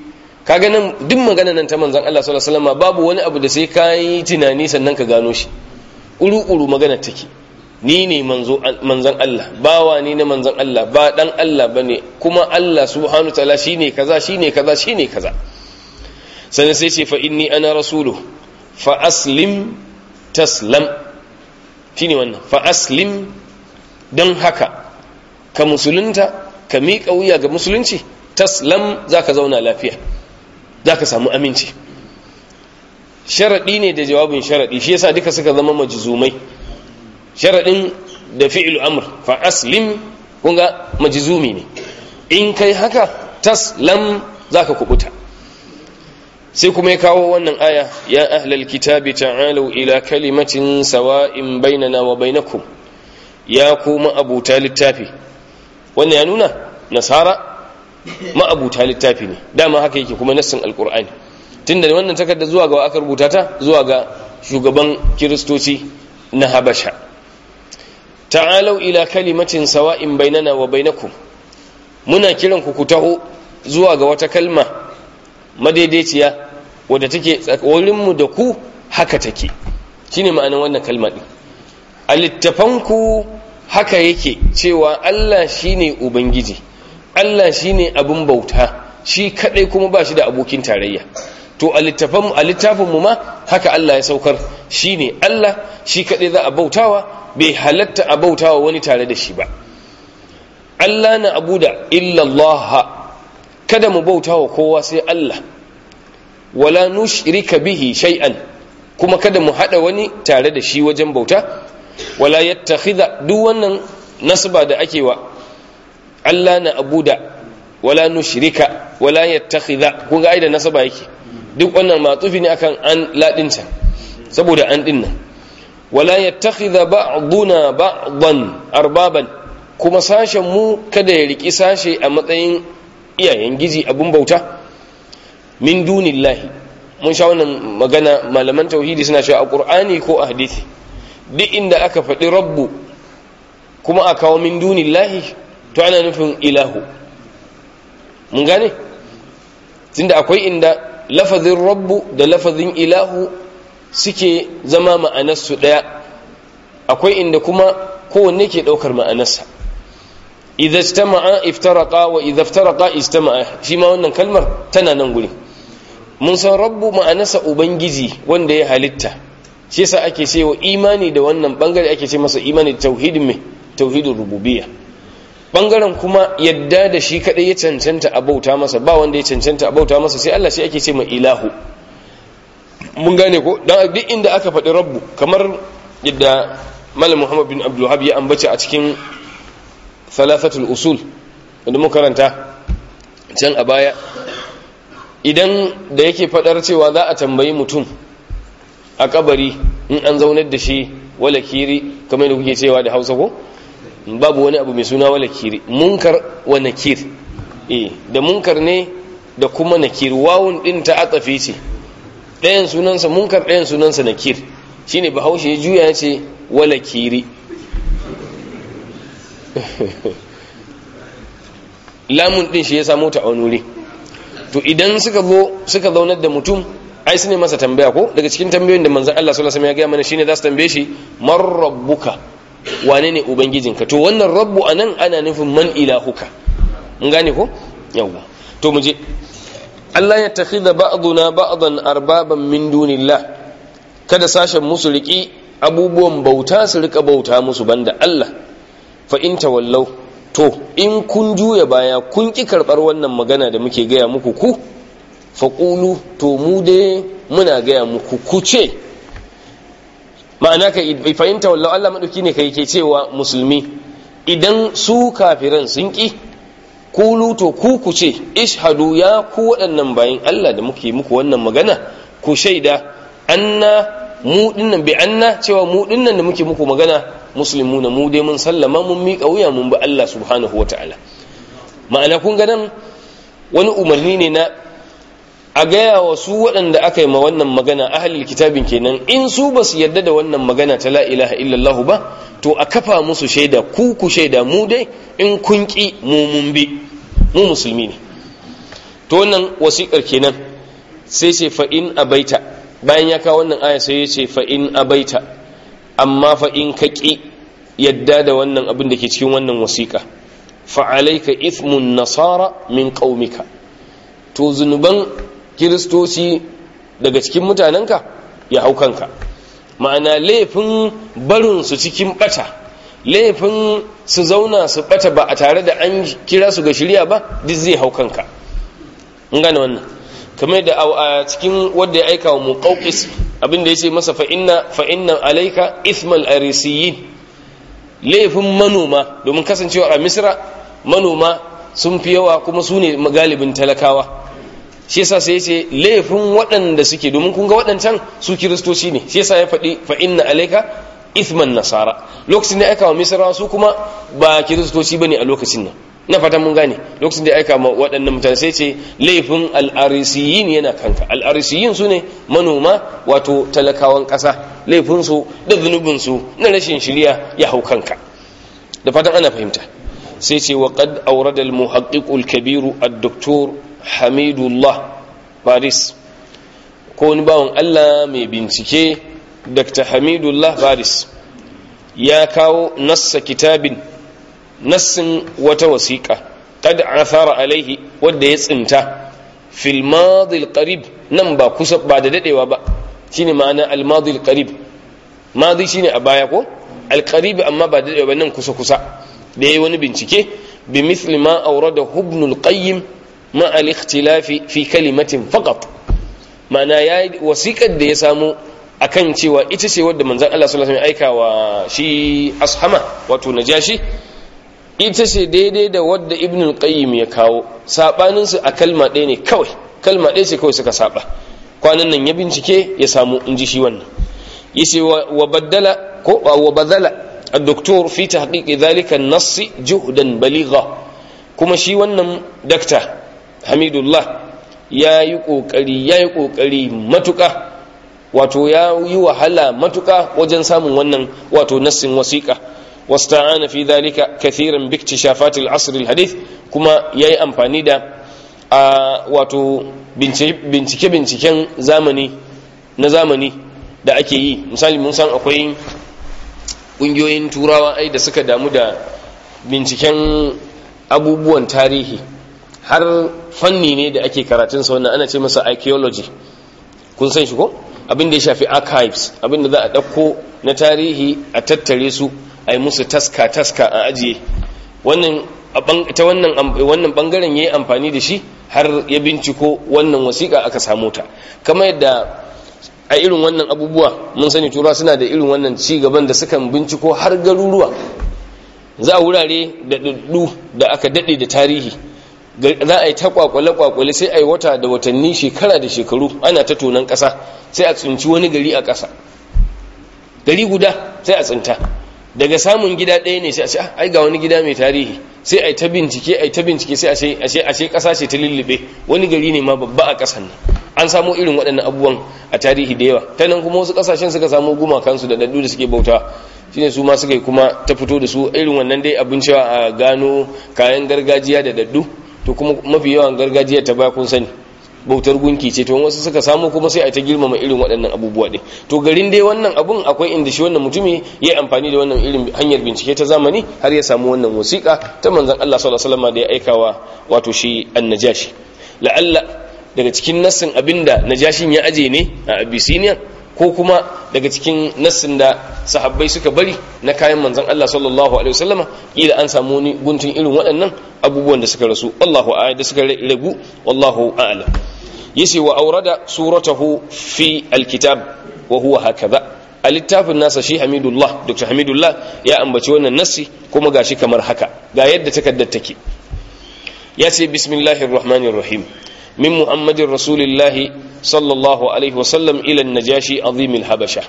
kaga nan duk magana nan ta manzon Allah sallallahu alaihi wasallam babu wani abu da sai kai tunani sannan ka gano shi uru uru magana take ni ne manzo manzon Allah bawa ni na manzon Allah ba dan Allah bane kuma Allah subhanahu ta'ala shine kaza shine kaza shine kaza sannan sai ce fa inni ana rasulu fa aslim taslam shine wannan fa aslim don haka ka musulunta ka miƙa wuya ga musulunci taslam za ka zauna lafiya za ka samu aminci sharaɗi ne da jawabin sharaɗi shi yasa duka suka zama majizumai sharaɗin da fi'il amr fa aslim kunga majizumi ne in kai haka taslam za ka kubuta sai kuma ya kawo wannan aya ya ahlal kitabi ta'alu ila kalimatin sawa'in bainana wa bainakum ya kuma abuta littafi wannan ya nuna nasara ma'abuta littafi ne dama haka yake kuma nassin alkur'ani tunda wannan takarda zuwa ga aka rubuta ta zuwa ga shugaban kiristoci na habasha ta'alau ila kalimatin sawa'in bainana wa bainakum muna kiran ku ku taho zuwa ga wata kalma madaidaiciya wadda take mu da ku haka take shine ma'anar wannan kalma din a littafanku haka yake cewa Allah shine ubangiji Allah shine abin bauta shi kadai kuma ba shi da abokin tarayya to a littafin a littafin mu ma haka Allah ya saukar shine Allah shi kadai za a bautawa bai halatta a bautawa wani tare da shi ba Allah na abuda illa Allah kada mu bautawa kowa sai Allah wala nushrika bihi shay'an kuma kada mu hada wani tare da shi wajen bauta wala yattakhidha duk wannan nasba da ake wa Allah na abuda wala nushrika wala yattakhidha kun ga aida nasaba yake duk wannan matufi ne akan an ladinta saboda an din nan wala yattakhidha ba'duna ba'dan arbaban kuma sashen mu kada ya riki sashe a matsayin iyayen gizi abun bauta min dunillahi mun sha wannan magana malaman tauhidi suna cewa a qur'ani ko a hadisi duk inda aka faɗi rabbu kuma a kawo min dunillahi to ana nufin ilahu mun gane tunda akwai inda lafazin rabbu da lafazin ilahu suke zama ma'anarsu ɗaya akwai inda kuma kowanne ke ɗaukar ma'anarsa idza istama'a iftaraqa wa idza iftaraqa istama'a shi ma wannan kalmar tana nan guri mun san rabbu ma'anarsa ubangiji wanda ya halitta shi yasa ake cewa imani da wannan bangare ake ce masa imani da tauhidin mai tauhidin rububiyya bangaren kuma yadda da shi kadai ya cancanta a bauta masa ba wanda ya cancanta a bauta masa sai Allah shi ake ce mai ilahu mun gane ko dan duk inda aka faɗi rabbu kamar yadda malam Muhammad bin Abdul Wahhab ya ambace a cikin thalathatul usul wanda muka karanta can a baya idan da yake faɗar cewa za a tambayi mutum a kabari in an zaunar da shi wala kiri kamar da kuke cewa da hausa ko babu wani abu mai suna wala kiri munkar wa nakir eh da munkar ne da kuma nakir wawun din ta atsafe ce ɗayan sunansa munkar ɗayan sunansa nakir shine bahaushe ya juya ya ce wala kiri lamun din shi ya samu ta a wani wuri to idan suka zo suka zaunar da mutum ai su ne masa tambaya ko daga cikin tambayoyin da manzon Allah sallallahu alaihi wasallam ya gaya mana shine za su tambaye shi man rabbuka wane ne ubangijinka to wannan rabbu anan ana nufin man ilahuka mun gane ko yawa to mu je Allah ya takhidha ba'duna ba'dan arbaban min dunillah kada sashen musu riki abubuwan bauta su rika bauta musu banda Allah fa in tawallau to in kun juya baya kun ki karbar wannan magana da muke gaya muku ku faƙulu to mu dai muna gaya muku ku ce ma'ana ka fahimta wallahu Allah maɗauki ne kai ke cewa musulmi idan su kafiran sun ƙi kulu to ku ku ce ishadu ya ku waɗannan bayan Allah da muke muku wannan magana ku shaida anna mu dinnan bi anna cewa mu dinnan da muke muku magana muslimuna mu dai mun sallama mun miƙa wuya mun bi Allah subhanahu wataala ma'ana kun ga nan wani umarni ne na a gaya wa su waɗanda aka yi ma wannan magana ahalil kitabin kenan in su ba su yarda da wannan magana ta la ilaha illallah ba to a kafa musu shaida ku ku shaida mu dai in kun ƙi mu mun bi mu musulmi ne to wannan wasiƙar kenan sai ce fa in abaita bayan ya kawo wannan aya sai ya ce fa in abaita amma fa in ka ƙi yadda da wannan abin da ke cikin wannan wasiƙa fa alayka ithmun nasara min qaumika to zunuban kiristoci daga cikin mutanenka ya hau kanka ma'ana laifin barin su cikin bata laifin su zauna su bata ba a tare da an kira su ga shirya ba duk zai hau kanka in gane wannan kamar da a cikin wanda ya aika wa muqawqis abinda yace masa fa inna fa inna alayka ithmal arisiyin laifin manoma domin kasancewa a misra manoma sun fi yawa kuma su ne galibin talakawa shi yasa sai yace laifin waɗanda suke domin kun ga waɗancan su kiristoci ne shi yasa ya faɗi fa inna alayka ithman nasara lokacin da aika wa misra su kuma ba kiristoci bane a lokacin nan na fatan mun gane lokacin da aika ma waɗannan mutane sai ce laifin al'arisiyin yana kanka al'arisiyin su ne manoma wato talakawan ƙasa laifinsu da zunubinsu na rashin shirya ya hau kanka da fatan ana fahimta sai ce wa qad awrada al muhaqqiq al kabir ad doktor hamidullah faris ko wani bawan Allah mai bincike dr hamidullah faris ya kawo nassa kitabin nassin wata wasiƙa qad athara alaihi wanda ya tsinta fil madi qarib nan ba kusa ba da dadewa ba shine ma'ana al madi qarib madi shine a baya ko al qarib amma ba da dadewa nan kusa kusa da yayi wani bincike bi mithli ma awrada ibn al qayyim ma al ikhtilafi fi kalimatin faqat ma'ana yayi wasiƙar da ya samu akan cewa ita ce wadda manzon Allah sallallahu alaihi wasallam aika wa shi ashama wato najashi ita ce daidai da wadda ibn al-qayyim ya kawo sabanin su a kalma ɗaya ne kawai kalma ɗaya ce kawai suka saba kwanan nan ya bincike ya samu inji shi wannan yace wa baddala ko wa badala الدكتور في تحقيق ذلك النص جهدا بليغا kuma shi wannan dakta hamidullah ya yi ƙoƙari ya yi ƙoƙari matuƙa wato ya yi wahala matuƙa wajen samun wannan wato nassin wasiƙa wasta'ana fi dhalika kathiran bi iktishafatil asr al hadith kuma yayi amfani da a wato bincike binciken zamani na zamani da ake yi misali mun san akwai ƙungiyoyin turawa ai da suka damu da binciken abubuwan tarihi har fanni ne da ake karatun sa wannan ana ce masa archaeology kun san shi ko abin da ya shafi archives abin da za a ɗauko na tarihi a tattare su a yi musu taska taska a ajiye wannan ta wannan wannan bangaren yayi amfani da shi har ya binciko wannan wasiƙa aka samu ta kamar yadda a irin wannan abubuwa mun sani tura suna da irin wannan ci gaban da sukan binciko har garuruwa za a wurare da daddu da aka dade da tarihi za a yi ta kwakwale-kwakwale sai a yi wata da watanni shekara da shekaru ana ta tonon ƙasa sai a tsinci wani gari a ƙasa gari guda sai a tsinta daga samun gida ɗaya ne sai a ce ai ga wani gida mai tarihi sai a yi ta bincike a yi ta bincike sai a ce ashe ƙasa ce ta lullube wani gari ne ma babba a ƙasan nan an samu irin waɗannan abubuwan a tarihi da yawa ta nan kuma wasu ƙasashen suka samu gumakansu da daddu da suke bauta shine su ma suka yi kuma ta fito da su irin wannan dai abin cewa a gano kayan gargajiya da daddu to kuma mafi yawan gargajiya ta baya kun sani bautar gunki ce to wasu suka samu kuma sai a ta girmama irin waɗannan abubuwa ɗin to garin dai wannan abun akwai inda shi wannan mutumi ya yi amfani da wannan irin hanyar bincike ta zamani har ya samu wannan wasiƙa ta manzon Allah sallallahu alaihi wasallam da ya aikawa wato shi annajashi la'alla daga cikin nassin abinda najashin ya aje ne a Abyssinia ko kuma daga cikin nassin da sahabbai suka bari na kayan manzon Allah sallallahu alaihi wasallama kila an samu ni guntun irin waɗannan abubuwan da suka rasu Allahu a'lam da suka ragu wallahu a'lam yace wa aurada suratahu fi alkitab wa huwa hakaza a littafin nasa shi hamidullah dr hamidullah ya ambaci wannan nassi kuma gashi kamar haka ga yadda takaddar take ya ce bismillahir rahmanir rahim min muhammadin rasulillahi sallallahu alaihi wasallam ila najashi azimil habasha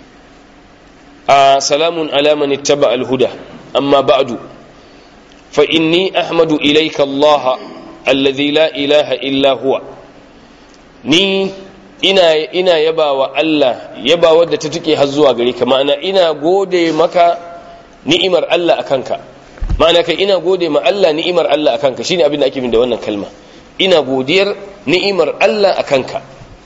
a salamun ala man ittaba al-huda amma ba'du fa inni ahmadu ilayka allah alladhi la ilaha illa huwa ni ina ina yabawa Allah yaba wadda ta tuke har zuwa gare ka ma'ana ina gode maka ni'imar Allah akan ka ma'ana kai ina gode ma Allah ni'imar Allah akan ka shine abin da ake min da wannan kalma ina godiyar ni'imar Allah akan ka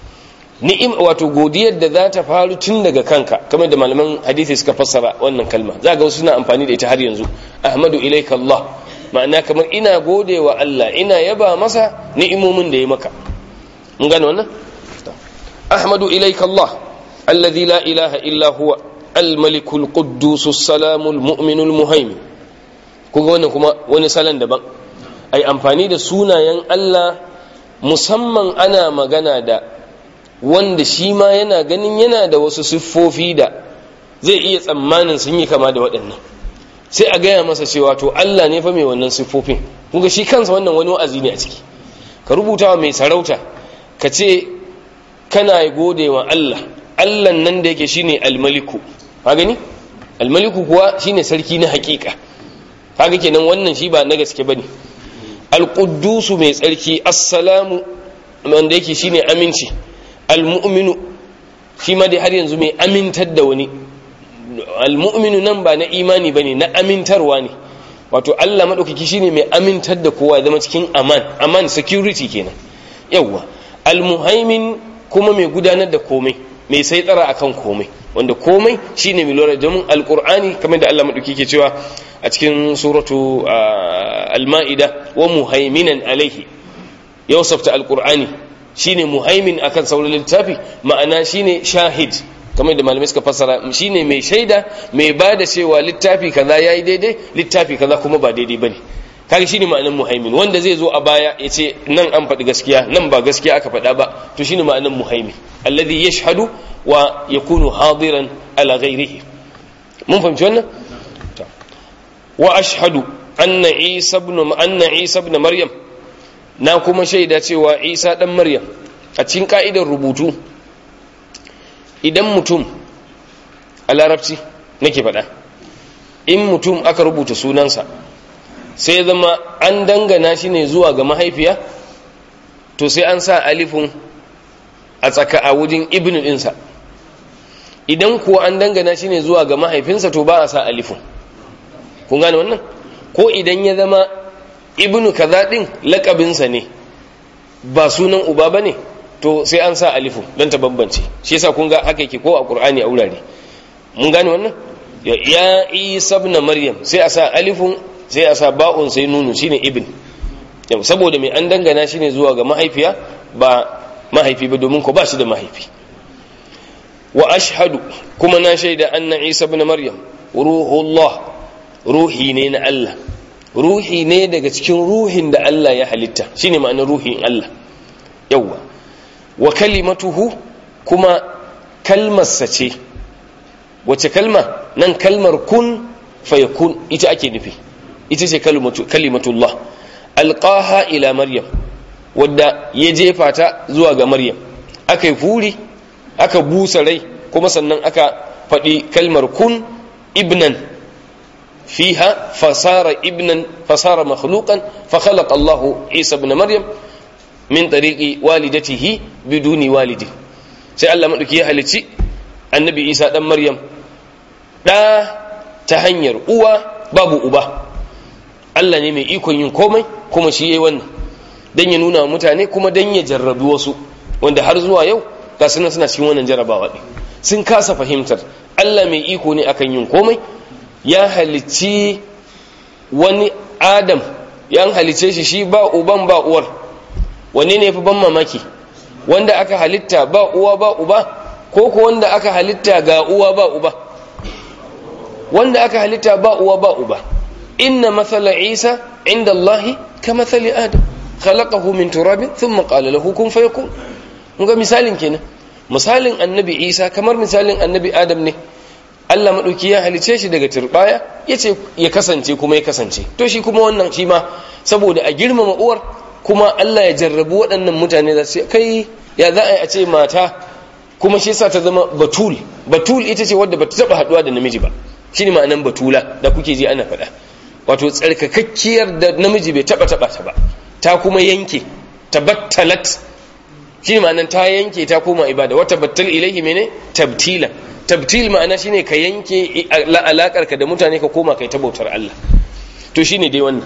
ni'im wato godiyar da za ta faru tun daga kanka kamar da malaman hadisi suka fassara wannan kalma za ga wasu suna amfani da ita har yanzu ahmadu ilaika Allah ma'ana kamar ina gode wa Allah ina yaba masa ni'imomin da ya maka mun gane wannan ahmadu ilaika Allah alladhi la ilaha illa huwa الملك القدوس السلام المؤمن المهيمن kuga wannan kuma wani salon daban ai amfani da sunayen Allah musamman ana magana da wanda shi ma yana ganin yana da wasu siffofi da zai iya tsammanin sun yi kama da waɗannan sai a gaya masa cewa to Allah ne fa mai wannan siffofin kuga shi kansa wannan wani wa'azi ne a ciki ka rubuta wa mai sarauta ka ce kana gode wa Allah Allah nan da yake shine almaliku ka gani almaliku kuwa shine sarki na hakika kaga kenan wannan shi ba na gaske bane alquddusu mai tsarki assalamu wanda yake shine aminci almu'minu shi ma dai har yanzu mai amintar da wani almu'minu nan ba na imani bane na amintarwa ne wato Allah madaukaki shine mai amintar da kowa zama cikin aman aman security kenan yawwa almuhaimin kuma mai gudanar da komai mai sai tsara akan komai wanda komai shine mai lura domin alqur'ani kamar da Allah madauki ke cewa a cikin suratu al-ma'ida wa muhaiminan alaihi yawsafta alqur'ani shine muhaimin akan sauran littafi ma'ana shine shahid kamar da malamai suka fassara shine mai shaida mai bada cewa littafi kaza yayi daidai littafi kaza kuma ba daidai bane kaga shine ma'anar muhaimin wanda zai zo a baya ya ce nan an faɗi gaskiya nan ba gaskiya aka faɗa ba to shine ma'anar muhaimin alladhi yashhadu wa yakunu hadiran ala ghairihi mun fahimci wannan wa ashhadu anna isa ibn anna isa ibn maryam na kuma shaida cewa isa dan maryam a cikin ka'idar rubutu idan mutum a larabci nake faɗa in mutum aka rubuta sunansa sai zama an dangana shi ne zuwa ga mahaifiya to sai an sa alifin a tsaka a wajen ibn ɗinsa idan kuwa an dangana shi ne zuwa ga mahaifinsa to ba a sa alifin kun gane wannan ko idan ya zama ibnu kaza ɗin lakabinsa ne ba sunan uba ba ne to sai an sa alifin don ta bambance shi yasa kun ga haka yake ko a ƙur'ani a wurare mun gane wannan ya isa ibn maryam sai a sa alifin sai a sa ba'un sai nunu shine ibn saboda mai an dangana shi ne zuwa ga mahaifiya ba mahaifi ba domin ko ba shi da mahaifi wa ashhadu kuma na shaida anna isa ibn maryam ruhullah ruhi ne na Allah ruhi ne daga cikin ruhin da Allah ya halitta shine ma'anar ruhin Allah yawwa wa kalimatuhu kuma kalmarsa ce wace kalma nan kalmar kun fayakun ita ake nufi ita ce kalimatullah alqaha ila maryam wadda ya jefa ta zuwa ga maryam aka yi furi aka busa rai kuma sannan aka faɗi kalmar kun ibnan fiha fasara ibnan fasara makhluqan fa khalaqa Allahu Isa ibn Maryam min tariqi walidatihi biduni walidi sai Allah madauki ya halici annabi Isa dan Maryam da ta hanyar uwa babu uba Allah ne mai ikon yin komai kuma shi yayi wannan dan ya nuna mutane kuma dan ya jarrabi wasu wanda har zuwa yau ga suna suna cikin wannan jarrabawa din sun kasa fahimtar Allah mai iko ne akan yin komai ya halicci wani Adam ya halice shi shi ba uban ba uwar wanne ne fi ban mamaki wanda aka halitta ba uwa ba uba ko ko wanda aka halitta ga uwa ba uba wanda aka halitta ba uwa ba uba inna mathala isa inda allahi ka mathali adam khalaqahu min turabin thumma qala lahu kun fayakun mun ga misalin kenan misalin annabi isa kamar misalin annabi adam ne Allah madauki ya halice shi daga turbaya yace ya kasance kuma ya kasance to shi kuma wannan shi ma saboda a girmama uwar kuma Allah ya jarrabu waɗannan mutane da su kai ya za a yi a ce mata kuma shi sa ta zama batul batul ita ce wadda bata taba haduwa da namiji ba shine ma'anan batula da kuke ji ana faɗa wato tsarkakakkiyar da namiji bai taba taba ta ba ta kuma yanke tabattalat shine ma'anan ta yanke ta koma ibada wata battal ilaihi mene tabtila tabtil ma'ana shine ka yanke alakar ka da mutane ka koma kai ta bautar Allah to shine dai wannan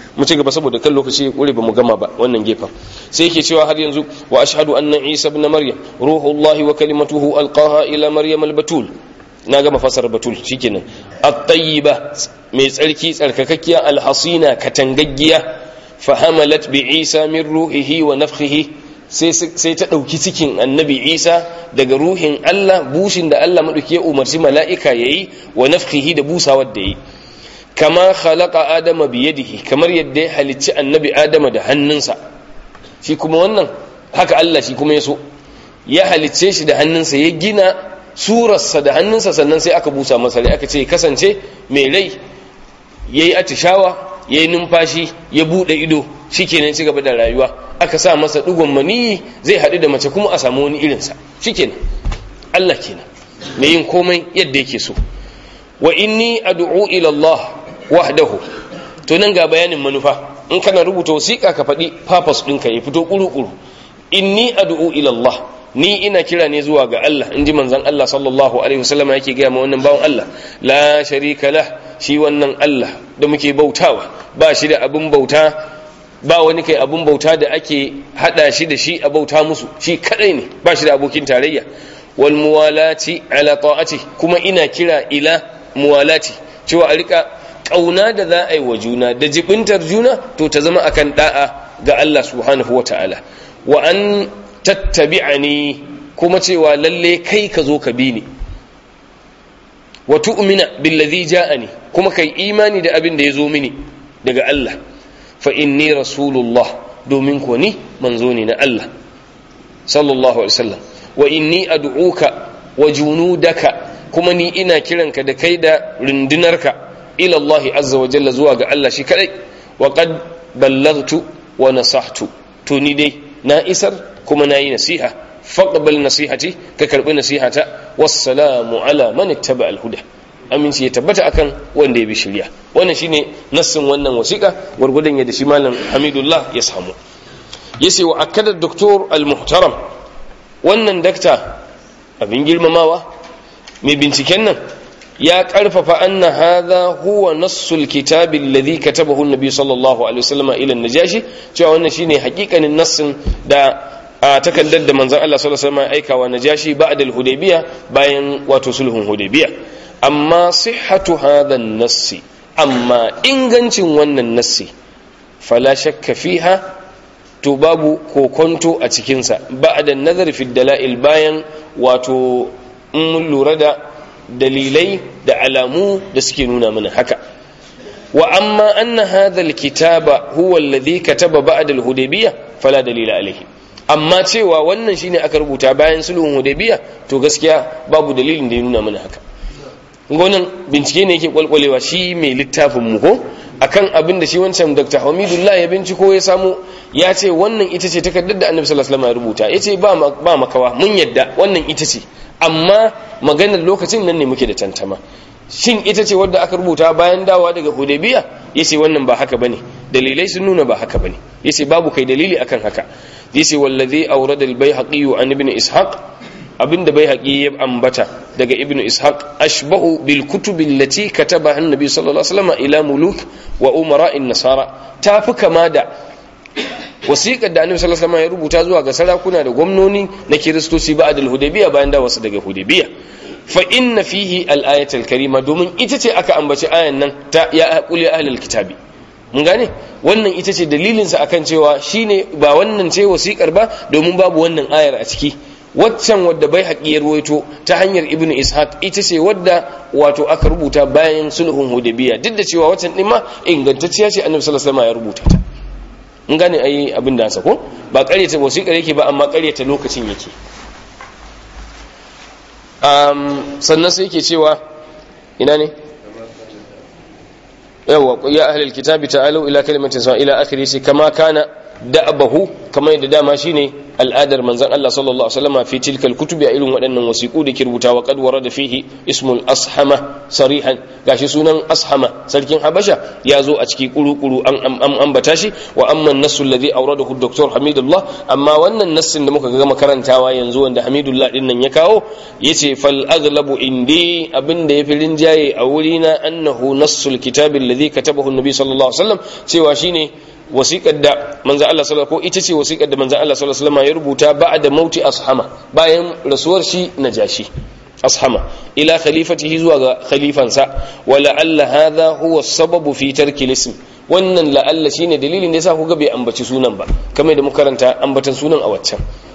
mu ci gaba saboda kan lokaci ya kure ba mu gama ba wannan gefen sai yake cewa har yanzu wa ashhadu anna isa ibn maryam ruhullahi wa kalimatuhu alqaha ila maryam albatul na gama fasar batul shikenan at-tayyiba mai tsarki tsarkakakkiya alhasina katangaggiya fahamalat bi isa min ruhihi wa nafkhihi sai ta ɗauki cikin annabi isa daga ruhin allah bushin da allah maɗauki ya umarci mala'ika ya yi wa nafkihi da busawar da yi kama khalaqa adama biyadihi kamar yadda ya halicci annabi adama da hannunsa shi kuma wannan haka allah shi kuma ya so ya halicce shi da hannunsa ya gina surarsa da hannunsa sannan sai aka busa masa rai aka ce kasance mai rai ya yi atishawa ya yi numfashi ya buɗe ido shi kenan ci gaba da rayuwa aka sa masa ɗigon maniyi zai haɗu da mace kuma a samu wani irinsa shi kenan Allah kenan mai yin komai yadda yake so wa inni ad'u ila Allah wahdahu to nan ga bayanin manufa in kana rubuta wasiƙa ka faɗi purpose ɗinka ya fito ƙuru-ƙuru inni ad'u ila Allah ni ina kira ne zuwa ga Allah in ji manzon Allah sallallahu alaihi wasallam yake gaya ma wannan bawan Allah la sharika lah shi wannan Allah da muke bautawa ba shi da abin bauta ba wani kai abin bauta da ake hada shi da shi a bauta musu shi kadai ne ba shi da abokin tarayya wal muwalati ala ta'ati kuma ina kira ila muwalati cewa a rika kauna da za a yi wa juna da jibintar juna to ta zama akan da'a ga Allah subhanahu wataala wa an tattabi'ani kuma cewa lalle kai ka zo ka bi ni wa tu'mina billazi ja'ani kuma kai imani da abin da ya zo mini daga Allah fa inni rasulullah domin ko ni manzo ne na Allah sallallahu alaihi wasallam wa inni ad'uka wa junudaka kuma ni ina kiranka da kai da rundunarka ila Allah azza wa jalla zuwa ga Allah shi kadai wa qad ballaghtu wa nasahtu to ni dai na isar kuma na yi nasiha faqbal nasihati ka karbi nasihata wassalamu ala man ittaba al-huda aminci ya tabbata akan wanda ya bi shirya wannan shine nassin wannan wasiƙa gwargwadon yadda shi malam Hamidullah ya samu yace wa akada doktor al-muhtaram wannan dakta abin girmamawa mai binciken nan ya karfafa anna hadha huwa nassul kitabi alladhi katabahu an-nabi sallallahu alaihi wasallam ila an-najashi cewa wannan shine hakikanin nassin da a takaddar da manzon Allah sallallahu alaihi wasallam aikawa najashi ba'da al-hudaybiya bayan wato sulhun hudaybiya amma sihhatu hadha an-nassi amma ingancin wannan nassi fala shakka fiha to babu kokonto a cikinsa ba'da nazari fi dalail bayan wato in mun lura da dalilai da alamu da suke nuna mana haka wa amma anna hadha alkitaba huwa alladhi kataba ba'da alhudaybiyah fala dalila alayhi amma cewa wannan shine aka rubuta bayan sulhun hudaybiyah to gaskiya babu dalilin da ya nuna mana haka gonan bincike ne yake kwalkwalewa shi mai littafin mu ko akan abin da shi wancan Dr. Hamidullah ya binciko ya samu ya ce wannan ita ce takardar da Annabi sallallahu alaihi wasallam ya rubuta yace ba ba makawa mun yadda wannan ita ce amma maganar lokacin nan ne muke da tantama shin ita ce wadda aka rubuta bayan dawa daga Hudaybiya yace wannan ba haka bane dalilai sun nuna ba haka bane yace babu kai dalili akan haka yace wallazi awrada al-baihaqi an ibn ishaq abinda baihaqi ya ambata daga ibn ishaq ashbahu bil kutubi allati katabaha an-nabi sallallahu alaihi wasallam ila muluk wa umara'in nasara tafi kama da wasiƙar da annabi sallallahu alaihi wasallam ya rubuta zuwa ga sarakuna da gwamnoni na kiristoci ba adal hudaybiya bayan da wasu daga hudaybiya fa inna fihi al-ayat al-karima domin ita ce aka ambaci ayan nan ta ya aquli ahlul kitabi mun gane wannan ita ce dalilin sa akan cewa shine ba wannan ce wasiƙar ba domin babu wannan ayar a ciki waccan wadda bai haƙi ya ruwaito ta hanyar ibnu ishaq ita ce wadda wato aka rubuta bayan sulhun hudaybiya duk da cewa waccan din ma ingantacciya ce annabi sallallahu alaihi wasallam ya rubuta ta in gane ai abin da sa ko ba ƙaryata wasiƙar yake ba amma ƙaryata lokacin yake um, sannan sai yake cewa ina ne yawa ya ahlul kitabi ta'alu ila kalimatin sa ila akhiri sai kama kana da'abahu kamar yadda dama shine al'adar manzon Allah sallallahu alaihi wasallam fi tilkal kutubi a irin waɗannan wasiqu da ke rubutawa qad warada fihi ismul ashama sarihan gashi sunan ashama sarkin habasha ya zo a ciki kuru-kuru an ambata shi wa amma an-nassu alladhi awradahu dr hamidullah amma wannan nassin da muka ga makarantawa yanzu wanda hamidullah din nan ya kawo yace fal aghlabu indi abinda yafi rinjaye a wurina annahu nassul kitabi alladhi katabahu an-nabi sallallahu alaihi wasallam cewa shine wasiƙar da manzan Allah sallallahu ko ita ce wasiƙar da manzan Allah sallallahu alaihi ya rubuta ba'da mauti ashama bayan rasuwar shi najashi ashama ila khalifatihi zuwa ga khalifansa wa la'alla hadha huwa sababu fi tarki ism wannan la'alla shine dalilin da yasa kuga bai ambaci sunan ba kamar da muka karanta ambatan sunan a waccan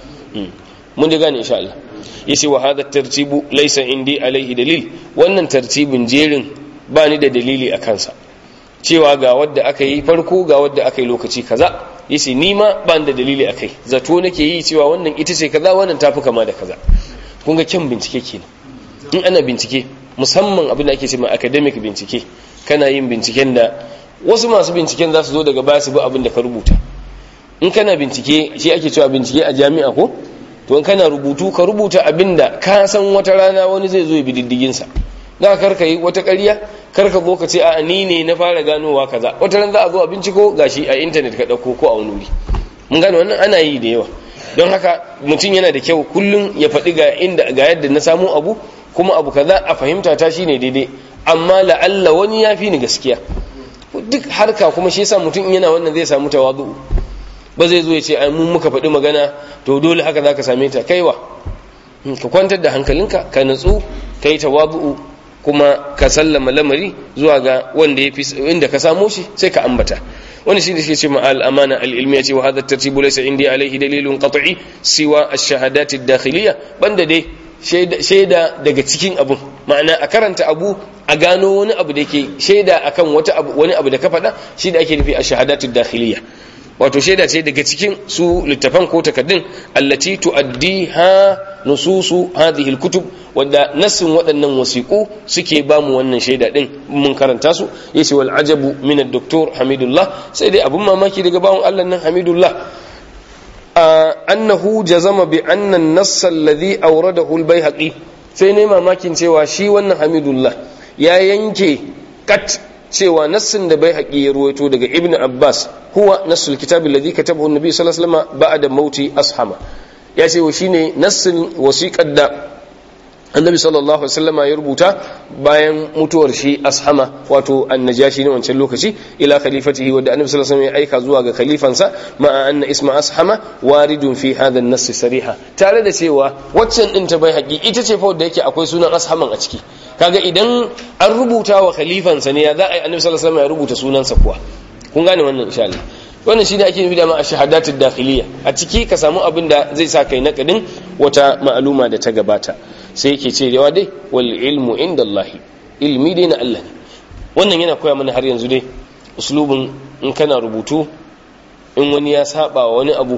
mun ji gane insha Allah yace wa hadha tartibu laysa indi alaihi dalil wannan tartibin jerin ba ni da dalili a kansa cewa ga wadda aka yi farko ga wadda aka yi lokaci kaza yace ni ma ban da dalili akai zato nake yi cewa wannan ita ce kaza wannan tafi kama da kaza kun ga kyan bincike kenan in ana bincike musamman abin da ake cewa academic bincike kana yin binciken da wasu masu binciken za su zo daga baya su bi abin da ka rubuta in kana bincike shi ake cewa bincike a jami'a ko to in kana rubutu ka rubuta abin da ka san wata rana wani zai zo ya bi diddigin sa da karka yi wata ƙarya karka zo ka ce a ni ne na fara ganowa kaza wata ran za a zo a binciko gashi a intanet ka ɗauko ko a wani wuri mun gane wannan ana yi da yawa don haka mutum yana da kyau kullum ya faɗi ga inda ga yadda na samu abu kuma abu kaza a fahimta ta shine daidai amma la'alla wani ya fi ni gaskiya duk harka kuma shi yasa mutum yana wannan zai samu tawazu ba zai zo ya ce ai mun muka faɗi magana to dole haka zaka same ta kaiwa ka kwantar da hankalinka ka natsu ka yi tawazu kuma ka sallama lamari zuwa ga wanda ya fi inda ka samo shi sai ka ambata wani shi da shi ce ma'al amana al-ilmiya ce wa hadha tartibu laysa indi alayhi dalilun qat'i siwa ash-shahadat ad-dakhiliyya banda dai shaida daga cikin abun ma'ana a karanta abu a gano wani abu da ke shaida akan wata abu wani abu da ka faɗa shi da ake nufi ash-shahadat ad-dakhiliyya wato shaida ce daga cikin su littafan ko takaddun allati tuaddiha nususu hadhihi alkutub wadda nassin waɗannan wasiqu suke ba mu wannan shaida din mun karanta su yace wal ajabu min ad-doktor hamidullah sai dai abun mamaki daga bawon Allah nan hamidullah annahu jazama bi anna an-nass alladhi awradahu al-baihaqi sai ne mamakin cewa shi wannan hamidullah ya yanke kat cewa nassin da bai haƙi ya ruwaito daga ibn abbas huwa nassul kitabin ladhi katabahu annabi sallallahu alaihi wasallam ba'da mauti ashama ya ce shine nassin wasiƙar da annabi sallallahu alaihi wasallam ya rubuta bayan mutuwar shi ashama wato annajashi ne wancan lokaci ila khalifatihi wanda annabi sallallahu alaihi wasallam ya aika zuwa ga khalifansa ma'a anna isma ashama waridun fi hadha an-nass sariha tare da cewa waccan din ta bai haƙi ita ce fa wanda yake akwai sunan ashaman a ciki kaga idan an rubuta wa khalifansa ne ya za a yi annabi sallallahu alaihi wasallam ya rubuta sunansa kuwa kun gane wannan insha Allah wannan shine ake nufi da ma shahadatud dakhiliya a ciki ka samu abin da zai sa kai nakadin wata ma'aluma da ta gabata sai yake ce yawa dai wal ilmu inda Allah ilmi dai na Allah ne wannan yana koya mana har yanzu dai uslubin in kana rubutu in wani ya saba wani abu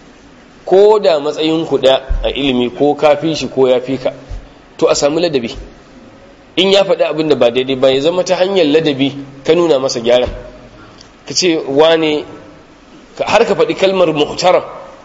ko da matsayin ku a ilimi ko kafi shi ko ya fi ka to a samu ladabi in ya faɗi abin da ba daidai ba ya zama ta hanyar ladabi ka nuna masa gyara ka ce wane har ka faɗi kalmar muhtaram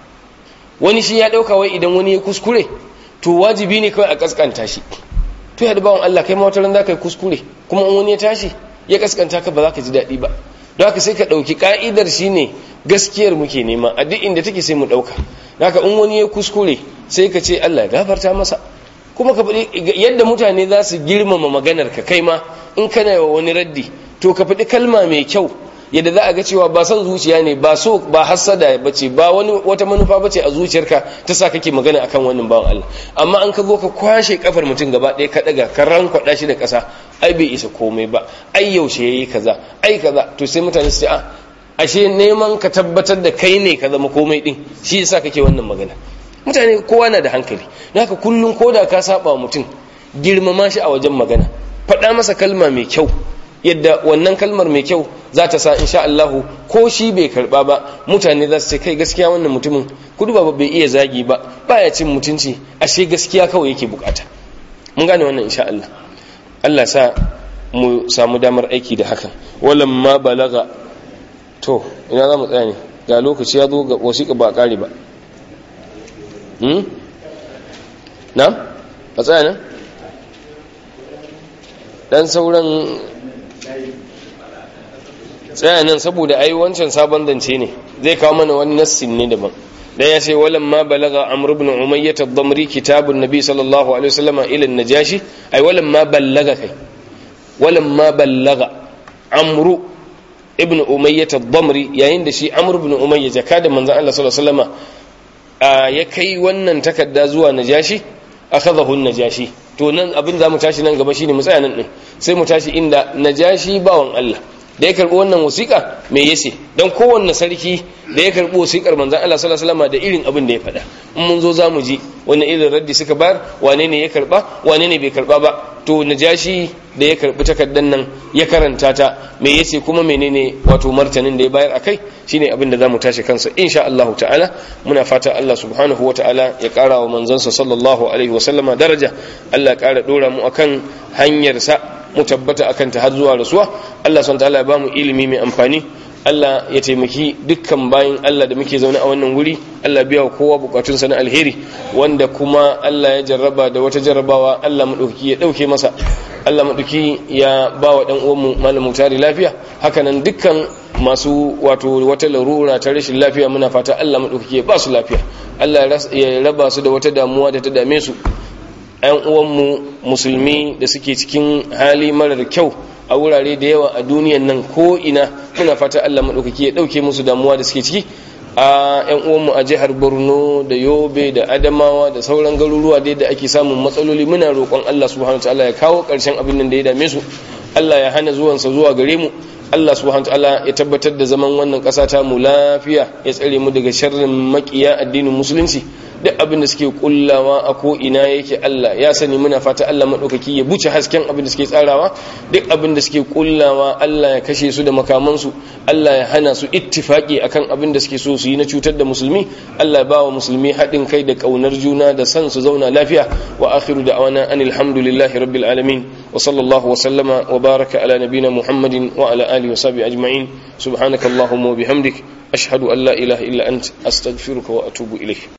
wani shi ya ɗauka wai idan wani ya kuskure to wajibi ne kawai a kaskanta shi to ya bawan Allah kai ma wata ran za ka yi kuskure kuma in wani ya tashi ya kaskanta ka ba za ka ji daɗi ba don haka sai ka ɗauki ka'idar shi ne gaskiyar muke nema a duk inda take sai mu ɗauka haka in wani ya kuskure sai ka ce Allah ya gafarta masa kuma ka faɗi yadda mutane za su girmama maganar ka kai ma in kana wa wani raddi to ka faɗi kalma mai kyau yadda za a ga cewa ba son zuciya ne ba so ba hassada bace ba wani wata manufa bace a zuciyarka ta sa kake magana akan wannan bawan Allah amma an ka zo ka kwashe kafar mutum gaba ɗaya ka daga ka rankwada shi da ƙasa ai bai isa komai ba ai yaushe yayi kaza ai kaza to sai mutane su ce a ashe neman ka tabbatar da kai ne ka zama komai din shi yasa kake wannan magana mutane kowa na da hankali don haka kullum ko da ka saba mutum girmama shi a wajen magana faɗa masa kalma mai kyau yadda wannan kalmar mai kyau za ta sa insha Allahu ko shi bai karba ba mutane za su ce kai gaskiya wannan mutumin kudu ba bai iya zagi ba baya cin mutunci ashe gaskiya kawai yake bukata mun gane wannan insha Allah Allah sa mu samu damar aiki da hakan walam ma balaga to ina za mu tsaya ne ga lokaci ya zo ga wasiƙa ba kare ba hmm na a tsaya nan dan sauran tsaya nan saboda ai wancan sabon zance ne zai kawo mana wani nassin ne daban da ya ce walan ma balaga amr ibn umayyah ad-damri kitabun nabi sallallahu alaihi wasallam ila an-najashi ai walan ma balaga kai walan ma balaga amr ibn umayyah ad-damri yayin da shi amr ibn umayyah jaka da manzon Allah sallallahu alaihi wasallam ya kai wannan takarda zuwa najashi akhadahu an-najashi to nan abin za mu tashi nan gaba shine mu tsaya nan din sai mu tashi inda najashi bawan Allah da ya karbi wannan wasiƙa me yace dan kowanne sarki da ya karbi wasiƙar manzon Allah sallallahu alaihi wasallam da irin abin da ya faɗa in mun zo zamu ji wannan irin raddi suka bayar wane ne ya karba wane ne bai karba ba to najashi da ya karbi takaddan nan ya karanta ta me yace kuma menene wato martanin da ya bayar akai shine abin da zamu tashi kansa insha Allah ta'ala muna fata Allah subhanahu wa ta'ala ya ƙara wa manzansa sallallahu alaihi wasallama daraja Allah ya ƙara dora mu akan hanyar sa mu tabbata akan ta har zuwa rasuwa Allah subhanahu ta'ala ya bamu ilimi mai amfani Allah ya taimaki dukkan bayin Allah da muke zaune a wannan wuri Allah biya wa kowa bukatun sa na alheri wanda kuma Allah ya jarraba da wata jarrabawa Allah madauki ya dauke masa Allah madauki ya ba wa dan uwanmu malam mutari lafiya hakanan dukkan masu wato wata larura ta rashin lafiya muna fata Allah madauki ya ba su lafiya Allah ya raba su da wata damuwa da ta dame su ‘yan uwanmu musulmi da suke cikin hali marar kyau a wurare da yawa a duniyan nan ko ina muna fata Allah maɗaukaki ya ɗauke musu damuwa da suke ciki a ‘yan uwanmu a jihar borno da yobe da adamawa da sauran garuruwa dai da ake samun matsaloli muna roƙon Allah subhanahu wa ta'ala ya kawo ƙarshen abin nan da ya dame su Allah ya hana zuwansa zuwa gare mu Allah subhanahu ta'ala ya tabbatar da zaman wannan ƙasa ta mu lafiya ya tsare mu daga sharrin makiya addinin musulunci duk abin da suke kullawa a ko ina yake Allah ya sani muna fata Allah madaukaki ya buce hasken abin da suke tsarawa duk abin da suke kullawa Allah ya kashe su da makamansu Allah ya hana su ittifaki akan abin da suke so su yi na cutar da musulmi Allah ya ba wa musulmi haɗin kai da ƙaunar juna da san su zauna lafiya wa akhiru da'wana anil hamdulillahi rabbil alamin wa sallallahu wa sallama wa baraka ala nabina muhammadin wa ala alihi wa sahbihi ajma'in subhanakallahumma wa bihamdik ashhadu an la ilaha illa ant astaghfiruka wa atubu ilayk